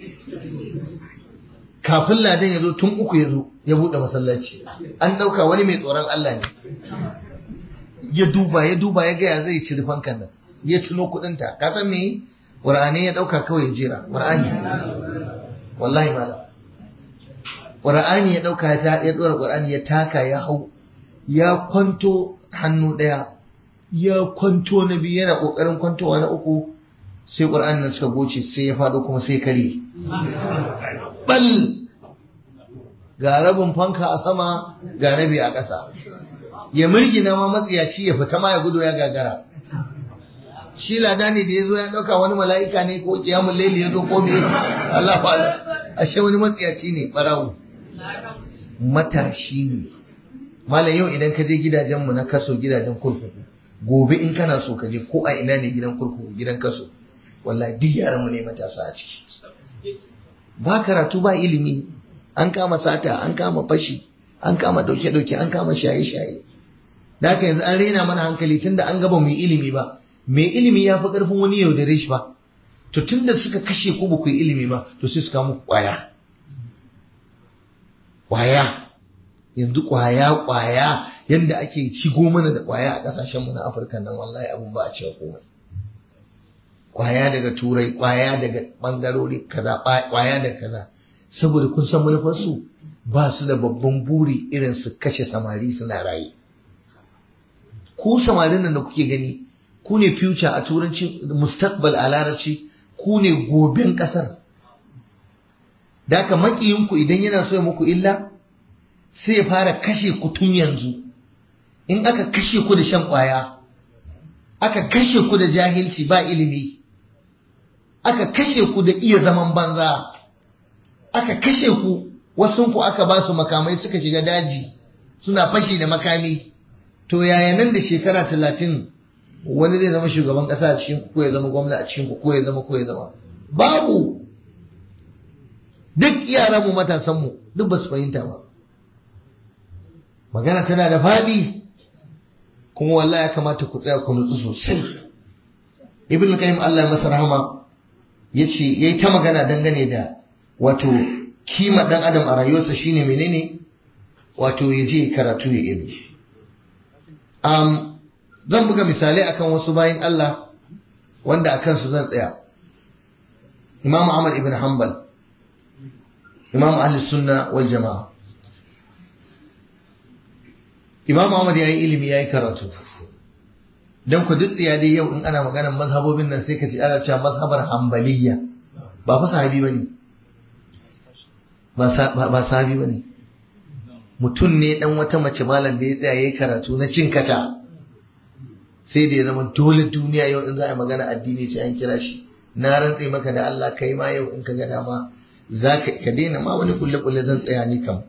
kafin ladan ya zo tun uku ya zo ya buɗe masallaci an ɗauka wani mai tsoron Allah ne ya duba ya duba ya gaya zai ciri fankan nan ya tuno kuɗinta ka san me ƙur'ani ya ɗauka kawai ya jera ƙur'ani wallahi malam ƙur'ani ya ɗauka ya ɗora ƙur'ani ya taka ya hau ya kwanto hannu ɗaya ya kwanto na biyu yana ƙoƙarin kwantowa na uku sai ƙur'an nan suka goce sai ya faɗo kuma sai kare bal ga rabin fanka a sama ga rabi a ƙasa ya mirgina ma matsiyaci ya fita ma ya gudu ya gagara shi lada ne da ya zo ya ɗauka wani mala'ika ne ko kiyamun laili ya zo ko me Allah fa ashe wani matsiyaci ne ɓarawo matashi ne malam yau idan ka je gidajenmu na kaso gidajen kurkuku gobe in kana so ka je ko a ina ne gidan kurkuku gidan kaso wallahi duk yaranmu ne matasa a ciki ba karatu ba ilimi an kama sata an kama fashi an kama dauke-dauke an kama shaye-shaye da haka yanzu an raina mana hankali tunda an gaba mai ilimi ba mai ilimi ya fi karfin wani yau da shi ba to tunda suka kashe ku ba ku yi ilimi ba to sai su kama kwaya kwaya yanzu kwaya kwaya yanda ake shigo mana da kwaya a kasashen mu na Afirka nan wallahi abun ba a cewa komai kwaya daga turai kwaya daga bangarori kaza kwaya daga kaza saboda kun san manufar su ba su da babban buri irin su kashe samari suna raye ku samarin nan da kuke gani ku ne future a turanci mustaqbal a larabci ku ne goben kasar da haka makiyinku idan yana so ya muku illa sai ya fara kashe ku tun yanzu in aka kashe ku da shan ƙwaya aka kashe ku da jahilci ba ilimi aka kashe ku da iya zaman banza aka kashe ku wasunku aka ba su makamai suka shiga daji suna fashi da makami to yaya nan da shekara talatin wani zai zama shugaban ƙasa a cikin ko ya zama gwamna a cikin ko ya zama ko ya zama babu duk yaran mu matasan mu duk ba su fahimta ba magana tana da faɗi kuma wallahi ya kamata ku tsaya ku nutsu sosai ibn qayyim Allah masa rahama yace yayi ta magana dangane da wato kima dan adam a rayuwarsa shine menene wato ya je karatu ya ilmi um, zan buga misalai akan wasu bayan Allah wanda akan su zan tsaya Imam Ahmad ibn Hanbal Imam Ahli Sunna wal Jama'a Imam Ahmad yayi ilimi yayi karatu dan ku duk tsiya dai yau in ana maganar mazhabobin nan sai ka ji ana cewa mazhabar Hanbaliyya ba fa sahabi bane ba sahabi bane mutum ne dan wata mace malam da ya tsaya yayi karatu na cin kata sai da ya zama dole duniya yau in za a yi magana addini sai an kira shi na rantse maka da Allah kai ma yau in ka ga dama za ka ka daina ma wani kulle kulle zan tsaya ni kam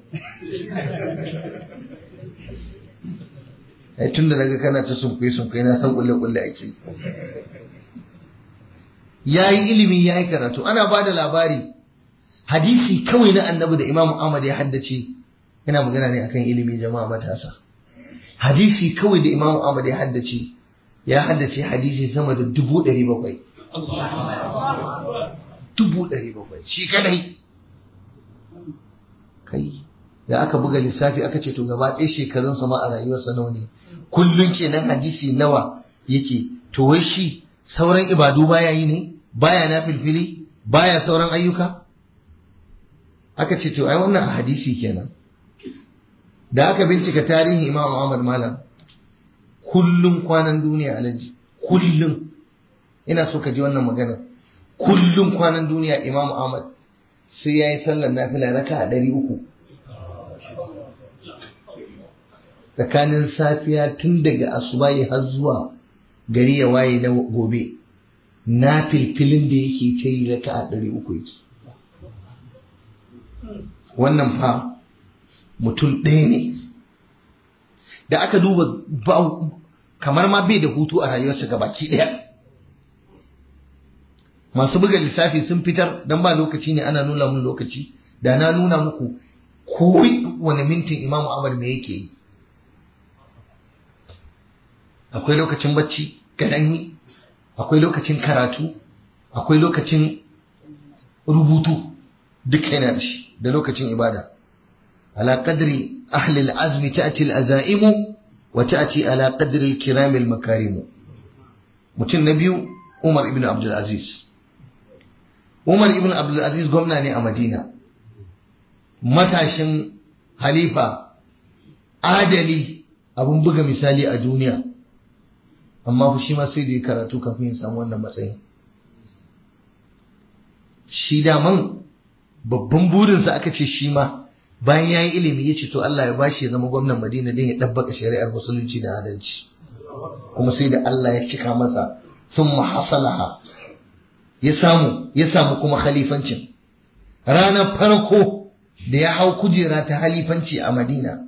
ai tun da naga kana ta sunkuye sunkuye na san kulle kulle ake yayi ilimi yayi karatu ana ba da labari hadisi kawai na annabi da Imam Ahmad ya haddace yana magana ne akan ilimi jama'a matasa hadisi kawai da Imam Ahmad ya haddace ya haddace hadisi sama da dubu ɗari bakwai dubu ɗari bakwai shi kadai kai da aka buga lissafi aka ce to gaba ɗaya shekarun sama a rayuwarsa nawa ne kullum kenan hadisi nawa yake to wai shi sauran ibadu baya yi ne baya na filfili baya sauran ayyuka aka ce to ai wannan a hadisi kenan da aka bincika tarihin imam Ahmad Malam kullum kwanan duniya alaji kullum ina so ka ji wannan magana kullum kwanan duniya imam Ahmad sai ya yi sallar nafila raka a ɗari uku tsakanin safiya tun daga asubahi har zuwa gari ya waye na gobe na filfilin da yake ta yi raka a ɗari uku yake wannan fa mutum ɗaya ne da aka duba kamar ma bai da hutu a rayuwarsa ga baki ɗaya masu buga lissafi sun fitar don ba lokaci ne ana nuna mun lokaci da na nuna muku ko wani mintin imamu amar me yake yi akwai lokacin bacci gadanyi akwai lokacin karatu akwai lokacin rubutu duk yana da shi da lokacin ibada على قدر أهل العزم تأتي الأزائم وتأتي على قدر الكرام المكارم متن نبي عمر ابن عبد العزيز عمر ابن عبد العزيز gwamna ne a Madina matashin halifa adali abun buga misali a duniya amma shi ma sai da ya karatu kafin ya samu wannan matsayin shi daman babban burinsa aka ce shi ma bayan ya yi ilimi ya ce to Allah ya bashi ya zama gwamnan Madina don ya ɗabbaka shari'ar musulunci da adalci kuma sai da Allah ya cika masa sun mahasalaha ya samu ya samu kuma khalifancin ranar farko da ya hau kujera ta halifanci a Madina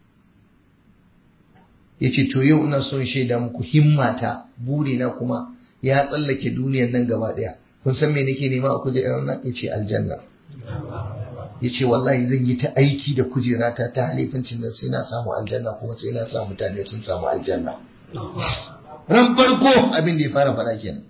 ya ce to yau ina son shaida muku himmata burina kuma ya tsallake duniyar nan gaba ɗaya kun san me nake nema a kujerar nan ya ce aljanna ya ce wallahi zan yi ta aiki da kujerata ta halifancin nan sai na samu aljanna kuma sai na sa mutane sun samu aljanna ran farko abin da ya fara faɗa kenan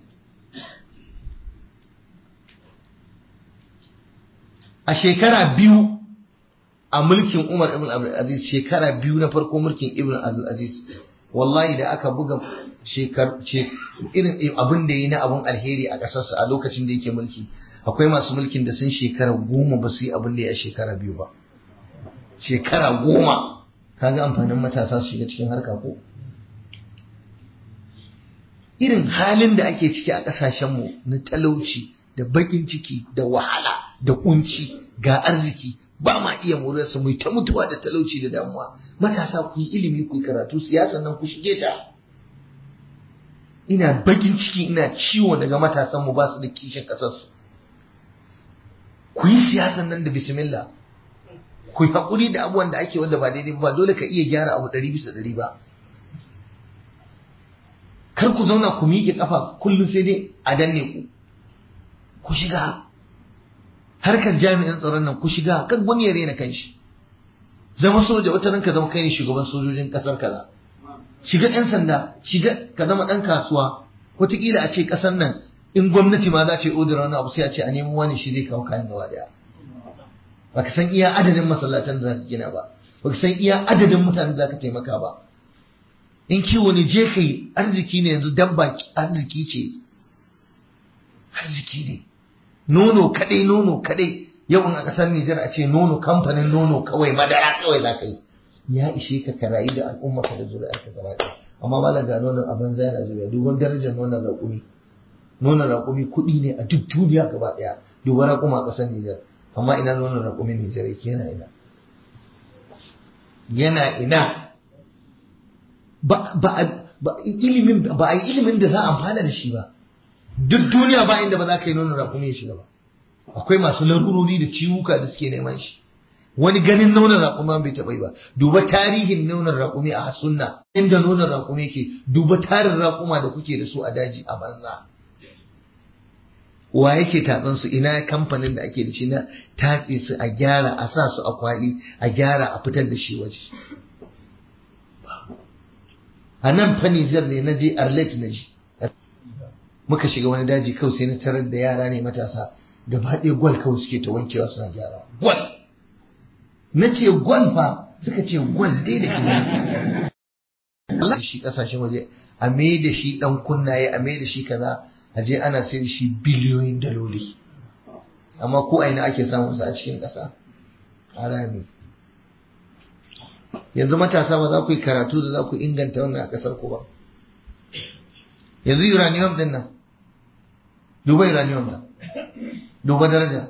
a shekara biyu a mulkin Umar ibn Abdul Aziz shekara biyu na farko mulkin Ibn Abdul Aziz wallahi da aka buga shekar irin abin da yi na abun alheri a ƙasarsa a lokacin da yake mulki akwai masu mulkin da sun shekara goma ba su yi abin da ya shekara biyu ba shekara goma kaga amfanin matasa su shiga cikin harka ko irin halin da ake ciki a ƙasashenmu na talauci da baƙin ciki da wahala da kunci ga arziki ba ma iya morarsa mu ta mutuwa da talauci da damuwa matasa ku yi ilimi ku yi karatu siyasan nan ku shige ta ina bakin ciki ina ciwo daga matasan mu ba su da kishin ƙasarsu ku yi siyasan nan da bismillah ku yi haƙuri da abubuwan da ake wanda ba daidai ba dole ka iya gyara abu ɗari bisa ɗari ba kar ku zauna ku miƙe kafa kullum sai dai a danne ku ku shiga harkar jami'an tsaron nan ku shiga kan wani ya rena kanshi zama soja wata ranka zama kai ne shugaban sojojin kasar kaza shiga yan sanda shiga ka zama dan kasuwa wataƙila a ce kasar nan in gwamnati ma za ta yi odar wani abu sai a ce a nemo wani shi zai kawo kayan gaba daya baka san iya adadin masallatan da zaka gina ba baka san iya adadin mutanen da zaka taimaka ba in kiwo ne je kai arziki ne yanzu dabba arziki ce arziki ne nono kadai nono kadai yau in a kasar Nijar a ce nono kamfanin nono kawai madara kawai za ka yi ya ishe ka ka rayu da al'umma ka da zuri'ar ka gaba ɗaya amma malam ga nonon abin zai na zuriya duban darajar nonon raƙumi nonon raƙumi kuɗi ne a duk duniya gaba ɗaya duban raƙuma a ƙasar Nijar amma ina nonon raƙumin Nijar yake yana ina yana ina ba ba ba ilimin ba a yi ilimin da za a amfana da shi ba duk duniya ba inda ba za ka yi nonon raƙumi ya shiga ba akwai masu larurori da ciwuka da suke neman shi wani ganin nonon raƙumi bai taɓa yi ba duba tarihin nonon raƙumi a sunna inda nonon raƙumi ke duba tarin raƙuma da kuke da su a daji a banza wa yake tatsan su ina kamfanin da ake da shi na tatse su a gyara a sa su a kwali a gyara a fitar da shi waje a nan fa Nijar ne na je Arlet na ji muka shiga wani daji kawai sai na tarar da yara ne matasa gaba ɗaya gwal kawai suke ta wankewa suna gyara gwal na ce gwal fa suka ce gwal dai da ke Allah shi kasashen waje a me da shi dan kunnaye a me da shi kaza a je ana sai da shi biliyoyin daloli amma ko a ina ake samun sa a cikin ƙasa harami yanzu matasa ba za ku yi karatu da za ku inganta wannan a ƙasar ku ba yanzu uranium din nan duba uranium nan duba daraja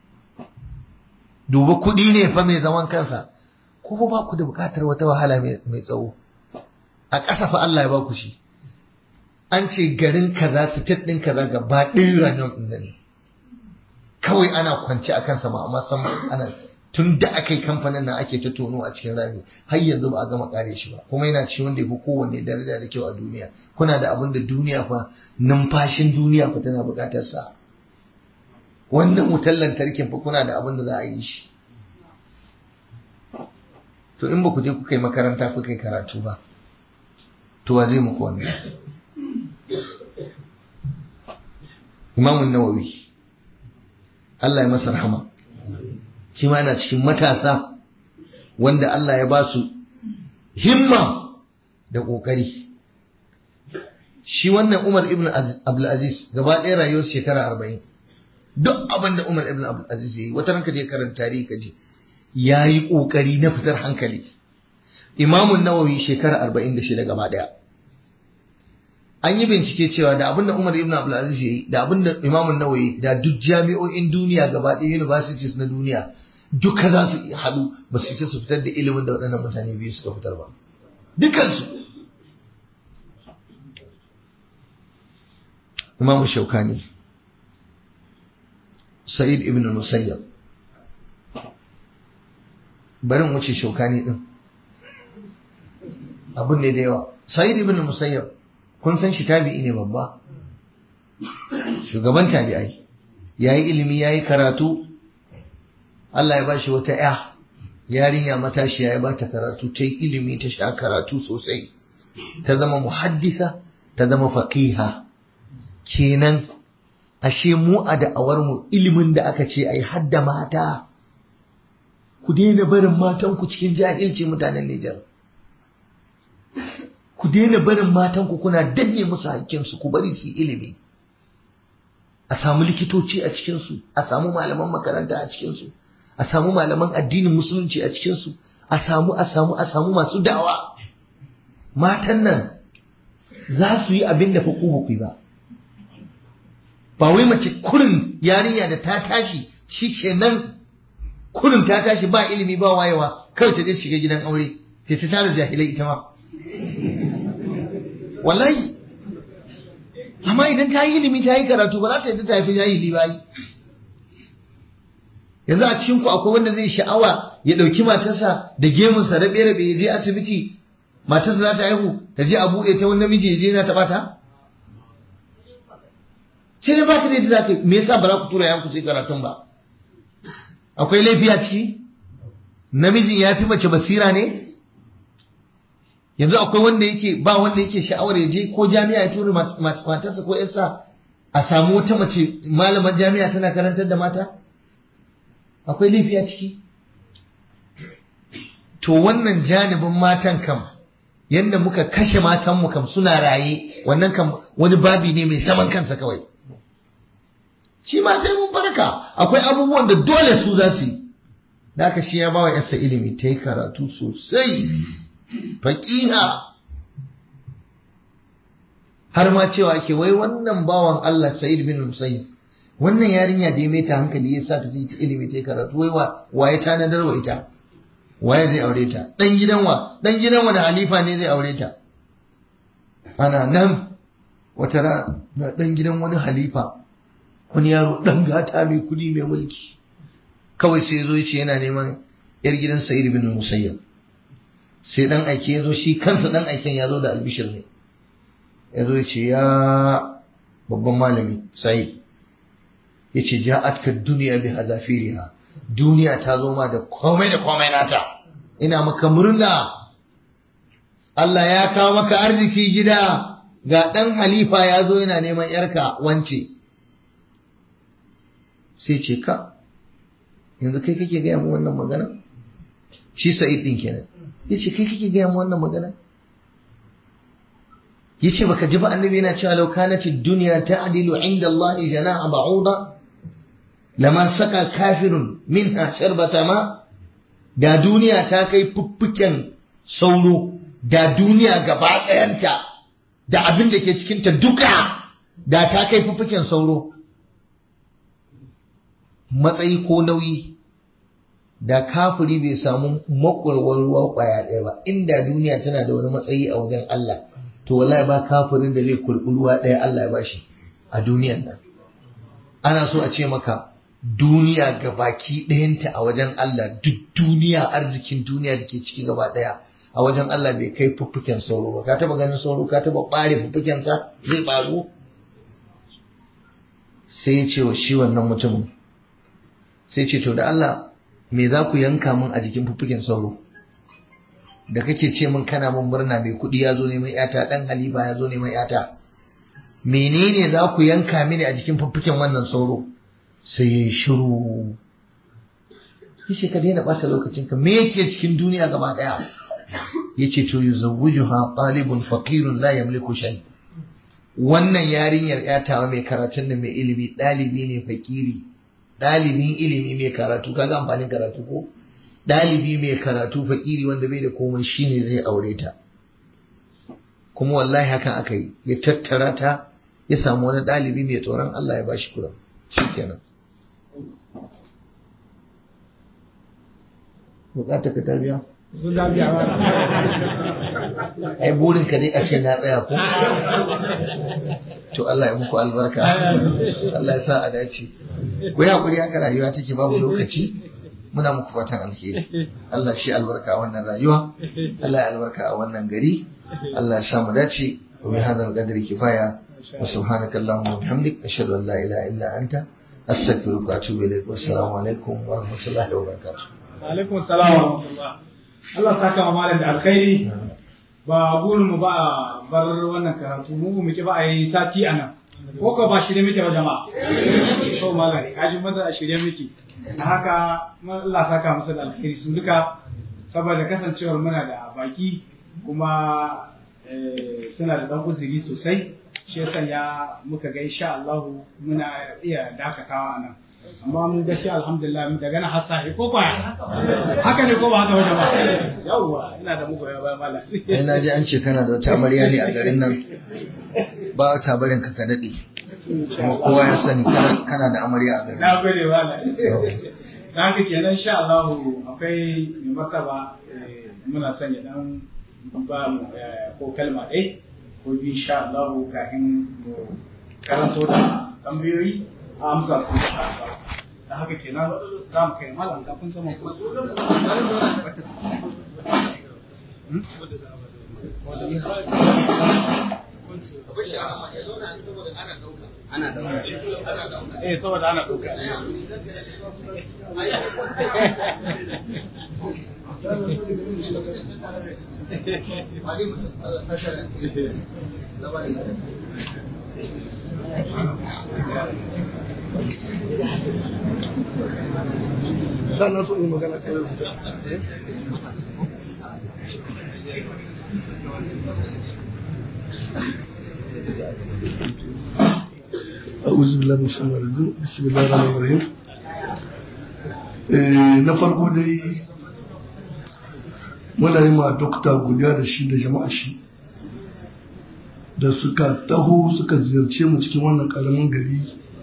duba kuɗi ne fa mai zaman kansa ko ba ku da buƙatar wata wahala mai tsawo a ƙasa fa Allah ya ba ku shi an ce garin kaza state ɗin kaza gaba ɗaya uranium ɗin ne kawai ana kwance a kansa ma amma san ana tun da aka yi kamfanin nan ake ta tono a cikin rami har yanzu ba a gama kare shi ba kuma yana ci wanda ya fi kowanne daraja da kyau a duniya kuna da abin da duniya fa numfashin duniya fa tana buƙatar sa wannan wutar lantarkin fa kuna da abin da za a yi shi to in ba ku je kuka yi makaranta kuka yi karatu ba to wa zai muku wannan imamun nawawi Allah ya masa rahama shi ma yana cikin matasa wanda Allah ya ba su himma da ƙoƙari shi wannan Umar ibn Abdulaziz gaba ɗaya rayuwar shekara arba'in duk abin da Umar ibn Abdulaziz ya yi wata ranka je karanta tarihi ka je ya yi ƙoƙari na fitar hankali imamun nawawi shekara arba'in da shida gaba ɗaya an yi bincike cewa da abin da Umar ibn Abdulaziz ya yi da abin da imamun nawawi da duk jami'o'in duniya gaba ɗaya universities na duniya duka za su haɗu ba su isa su fitar da ilimin da waɗannan mutane biyu suka fitar ba dukansu imamu shaukani sa'id ibn musayyab barin wuce shaukani din abun ne da yawa sa'id ibn musayyab kun san shi tabi'i ne babba shugaban tabi'ai yayi ilimi yayi karatu Allah ya bashi wata ya yarinya matashiya ya bata karatu ta yi ilimi ta sha karatu sosai ta zama muhaddisa ta zama faqiha kenan ashe mu a da'awar mu ilimin da aka ce ai hadda mata ku daina barin matan ku cikin jahilci mutanen Nijar ku daina barin matan ku kuna danne musu hakkin su ku bari su ilimi a samu likitoci a cikin su a samu malaman makaranta a cikin su a samu malaman addinin musulunci a cikinsu a samu a samu a samu masu dawa matan nan za su yi abin da fa ku ba ba ba wai mace kurin yarinya da ta tashi shi kenan kurin ta tashi ba ilimi ba wayewa kawai ta je shiga gidan aure sai ta tara jahilai ita ma wallahi amma idan ta yi ilimi ta yi karatu ba za ta yi ta tafi jahili ba yi yanzu a cikin ku akwai wanda zai sha'awa ya ɗauki matarsa da gemunsa rabe-rabe ya je asibiti matarsa za ta haihu ta je a buɗe ta wani namiji ya je na taɓa ta sai dai baka da yadda zaka me yasa ba za ku tura yanku sai karatun ba akwai laifi a ciki namijin ya fi mace basira ne yanzu akwai wanda yake ba wanda yake sha'awar ya je ko jami'a ya tura matarsa ko yarsa a samu wata mace malaman jami'a tana karantar da mata akwai laifi a ciki to wannan janibin matan kam yadda muka kashe matanmu kam suna raye wannan kam wani babi ne mai zaman kansa kawai shi ma sai mun farka akwai abubuwan da dole su za su yi da aka shi ya ba wa yarsa ilimi ta yi karatu sosai faƙiha har ma cewa ke wai wannan bawan Allah Sa'id bin Musayyib wannan yarinya da ya mai ta hankali ya sa ta yi ilimi ta yi karatu wai wa waye ta nadar wa ita waye zai aure ta dan gidan wa dan gidan wani halifa ne zai aure ta ana nan wata rana dan gidan wani halifa wani yaro dan gata mai kudi mai mulki kawai sai zo yace yana neman yar gidan Sa'id bin Musayyib sai dan aike ya zo shi kansa dan aiken ya zo da albishir ne ya zo yace ya babban malami Sa'id yace ja'atka dunya bi hadafiriha duniya ta zo ma da komai da komai nata ina maka murna Allah ya kawo maka arziki gida ga ɗan halifa ya zo yana neman yarka wance sai ce ka yanzu kai kake gaya mu wannan magana shi sa'id din kenan ya ce kai kake gaya mu wannan magana ya ce baka ji ba annabi yana cewa lau kanatid duniya ta'dilu inda Allah jana'a ba'uda lama saka kafirun minha sharbata ma da duniya ta kai fuffuken sauro da duniya gaba ɗayanta da abin da ke cikinta duka da ta kai fuffuken sauro matsayi ko nauyi da kafiri bai samu makwarwar ruwa kwaya ɗaya ba inda duniya tana da wani matsayi a wajen Allah to wallahi ba kafirin da zai kurɓi ruwa ɗaya Allah ya bashi a duniyan nan ana so a ce maka duniya ga baki ɗayanta a wajen Allah duk duniya arzikin duniya da ke ciki gaba ɗaya a wajen Allah bai kai fuffuken sauro ba ka taba ganin sauro ka taba ɓare fuffukensa zai ɓaru sai ya ce wa shi wannan mutumin sai ce to da Allah me za ku yanka min a jikin fuffuken sauro da kake ce min kana min murna mai kuɗi ya zo neman yata ɗan halifa ya zo neman yata menene za ku yanka mini a jikin fuffuken wannan sauro sai ya yi shiru yace ka daina ɓata lokacinka me yake cikin duniya gaba ɗaya yace to yuzawwijuha talibun faqirun la yamliku shay wannan yarinyar yatawa mai karatun da mai ilimi ɗalibi ne fakiri ɗalibin ilimi mai karatu kaga amfanin karatu ko ɗalibi mai karatu fakiri wanda bai da komai shine zai aure ta kuma wallahi hakan aka yi ya tattara ta ya samu wani ɗalibi mai tsoron Allah ya bashi kura shikenan bukatar ka tarbiya ai burin ka dai a ce na tsaya ko to Allah ya muku albarka Allah ya sa a dace ku yi hakuri haka rayuwa take babu lokaci muna muku fatan alheri Allah shi albarka a wannan rayuwa Allah ya albarka a wannan gari Allah ya sa mu dace wa bi hadal qadri kifaya wa subhanaka allahumma wa bihamdik ashhadu an la ilaha illa anta astaghfiruka wa atubu ilaik wa assalamu alaikum wa rahmatullahi wa barakatuh alaikum salam wa rahmatullah Allah saka ma malam da alkhairi ba burin mu ba a bar wannan karatu mu mu ki ba a yi sati a nan ko ka ba shirye muke ba jama'a to malam kaji maza a shirye muke da haka Allah saka musu da alkhairi su duka saboda kasancewar muna da baki kuma suna da dan uzuri sosai shi ya sanya muka ga insha Allah muna iya dakatawa a nan amma mun gaskiya alhamdulillah daga nan har sahi ko kwaya haka ne ko ba haka wajen ba yawwa ina da muku ya ba mala ai na ji an ce kana da wata amarya ne a garin nan ba ta barin ka ka dade kuma kowa ya sani kana da amarya a garin na gode mala da haka kenan insha Allah akwai mai martaba muna son ya dan ba mu ko kalma ɗaya ko biyu insha Allah kafin mu karanto da tambayoyi a amsa su insha Allah da haka kenan za mu kai malam kafin sama kuma eh saboda ana ɗauka sannan so yi magana kawai rubuta أعوذ بالله من الشيطان الرجيم بسم الله الرحمن الرحيم na farko dai muna yi ma dokta godiya da shi da jama'a shi da suka taho suka ziyarce mu cikin wannan karamin gari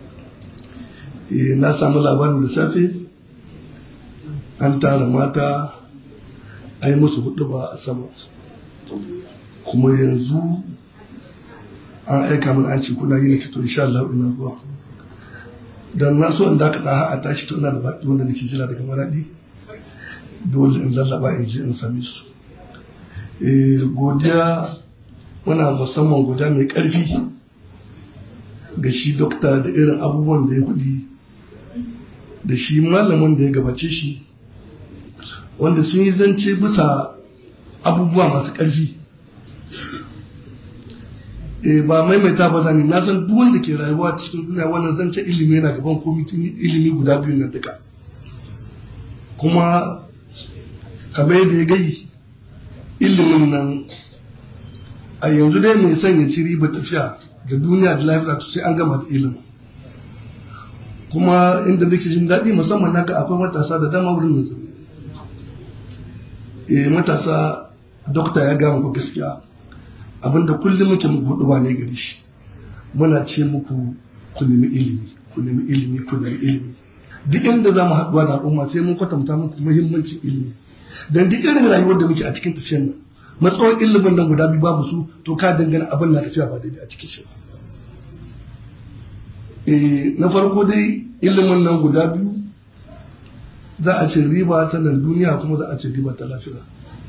na samu labarin da safe an tara mata a yi musu hudu ba a sama kuma yanzu an aika min an ce kuna yi na to insha Allah ina zuwa dan na so in da ka daha a tashi to ina da baki wanda nake jira daga maradi dole in lallaba in je in same su eh godiya muna musamman godiya mai karfi ga shi dokta da irin abubuwan da ya kudi da shi malamin da ya gabace shi wanda sun yi zance bisa abubuwa masu karfi e ba maimaita ba zane na san duk wanda ke rayuwa cikin duniya wannan zance ilimi yana gaban komitin ilimi guda biyu na duka kuma kamar yadda ya gai ilimin nan a yanzu dai mai son ya ci riba tafiya da duniya da lafiya to sai an gama da ilimin kuma inda nake jin daɗi musamman na ga akwai matasa da dama wurin yanzu e matasa dokta ya gama ku gaskiya abinda kullum muke muku hudu ba ne gari shi muna ce muku ku nemi ilimi ku nemi ilimi ku nemi ilimi duk inda za mu haɗuwa da al'umma sai mun kwatanta muku muhimmancin ilimi don duk irin rayuwar da muke a cikin tafiyar nan matsawar ilimin nan guda biyu babu su to ka dangana abin na tafiya ba daidai a cikin shi na farko dai ilimin nan guda biyu za a ce riba ta nan duniya kuma za a ce riba ta lafiya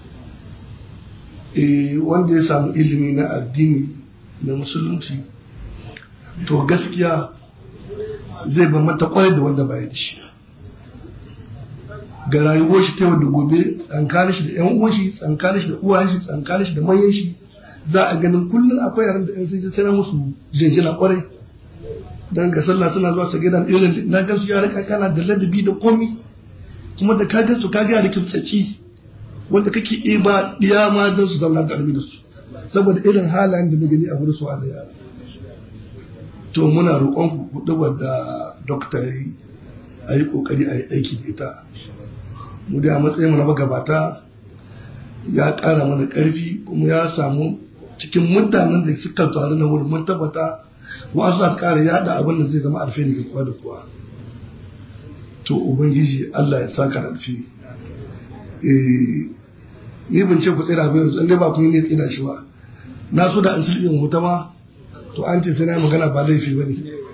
wanda ya samu ilimi na addini na musulunci to gaskiya zai ba mata kwarai da wanda baya da shi ga rayuwar shi ta yau da gobe tsankanin shi da yan uwan shi tsankanin shi da uwayen shi tsankanin shi da manyan shi za a ganin kullum akwai yaran da yan sun ji sai musu jinjina kwarai dan ga sallah suna zuwa su gidan irin na gansu yara kakana da ladabi da komi kuma da ka gansu ka ga da kimtsaci wanda kake iya ba ɗiya ma don su zauna ƙarfi da su saboda irin halayen da na gani a wurin su wani yara to muna roƙon ku kuɗi wadda dokta ya yi a yi ƙoƙari a yi aiki da ita mu da a matsayin na magabata ya ƙara mana ƙarfi kuma ya samu cikin mutanen da suka taru na wurin mun tabbata wasu za ƙara yaɗa abin da zai zama alfahari ga kowa da kowa to ubangiji Allah ya saka alfahari ni ban ce ku tsira ba yanzu dai ba kun ne tsira shi ba na so da an sulhin huta ma to an ce sai na magana ba laifi ba ne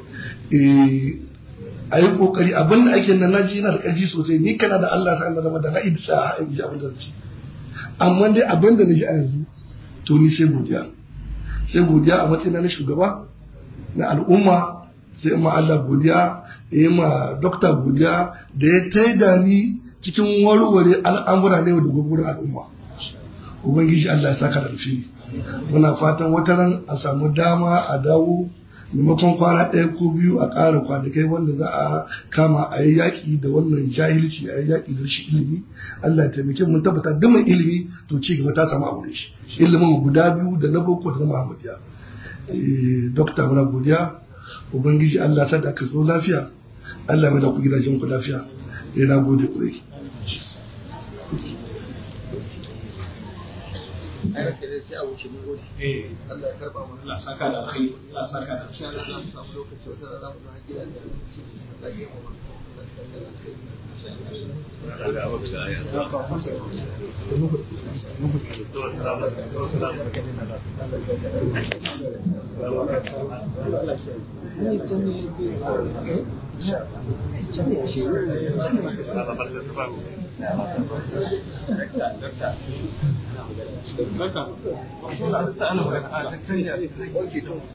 a yi kokari abin da ake nan naji yana da karfi sosai ni kana da Allah sa'an zama da na idi sa a yi abin da ci amma dai abin da na ji a yanzu to ni sai godiya sai godiya a matsayin na shugaba na al'umma sai ma Allah godiya ya ma dokta godiya da ya taida ni cikin warware al'amura ne da gwagwarin al'umma ubangiji Allah ya saka da rufi muna fatan wata ran a samu dama a dawo maimakon kwana ɗaya ko biyu a ƙara kwanakai wanda za a kama a yi yaƙi da wannan jahilci a yi yaƙi da rashin ilimi Allah ya taimake mun tabbata duk mai ilimi to ci gaba ta samu aure shi ilimin guda biyu da na boko da na Muhammadiya dokta muna godiya ubangiji Allah sa da ka zo lafiya Allah mai da ku gidajen ku lafiya eh na gode kurai Allah ya karba mana Allah saka da alkhairi Allah saka da insha Allah za mu samu lokaci wata rana mu haƙi da Allah ya yi mu Dokta.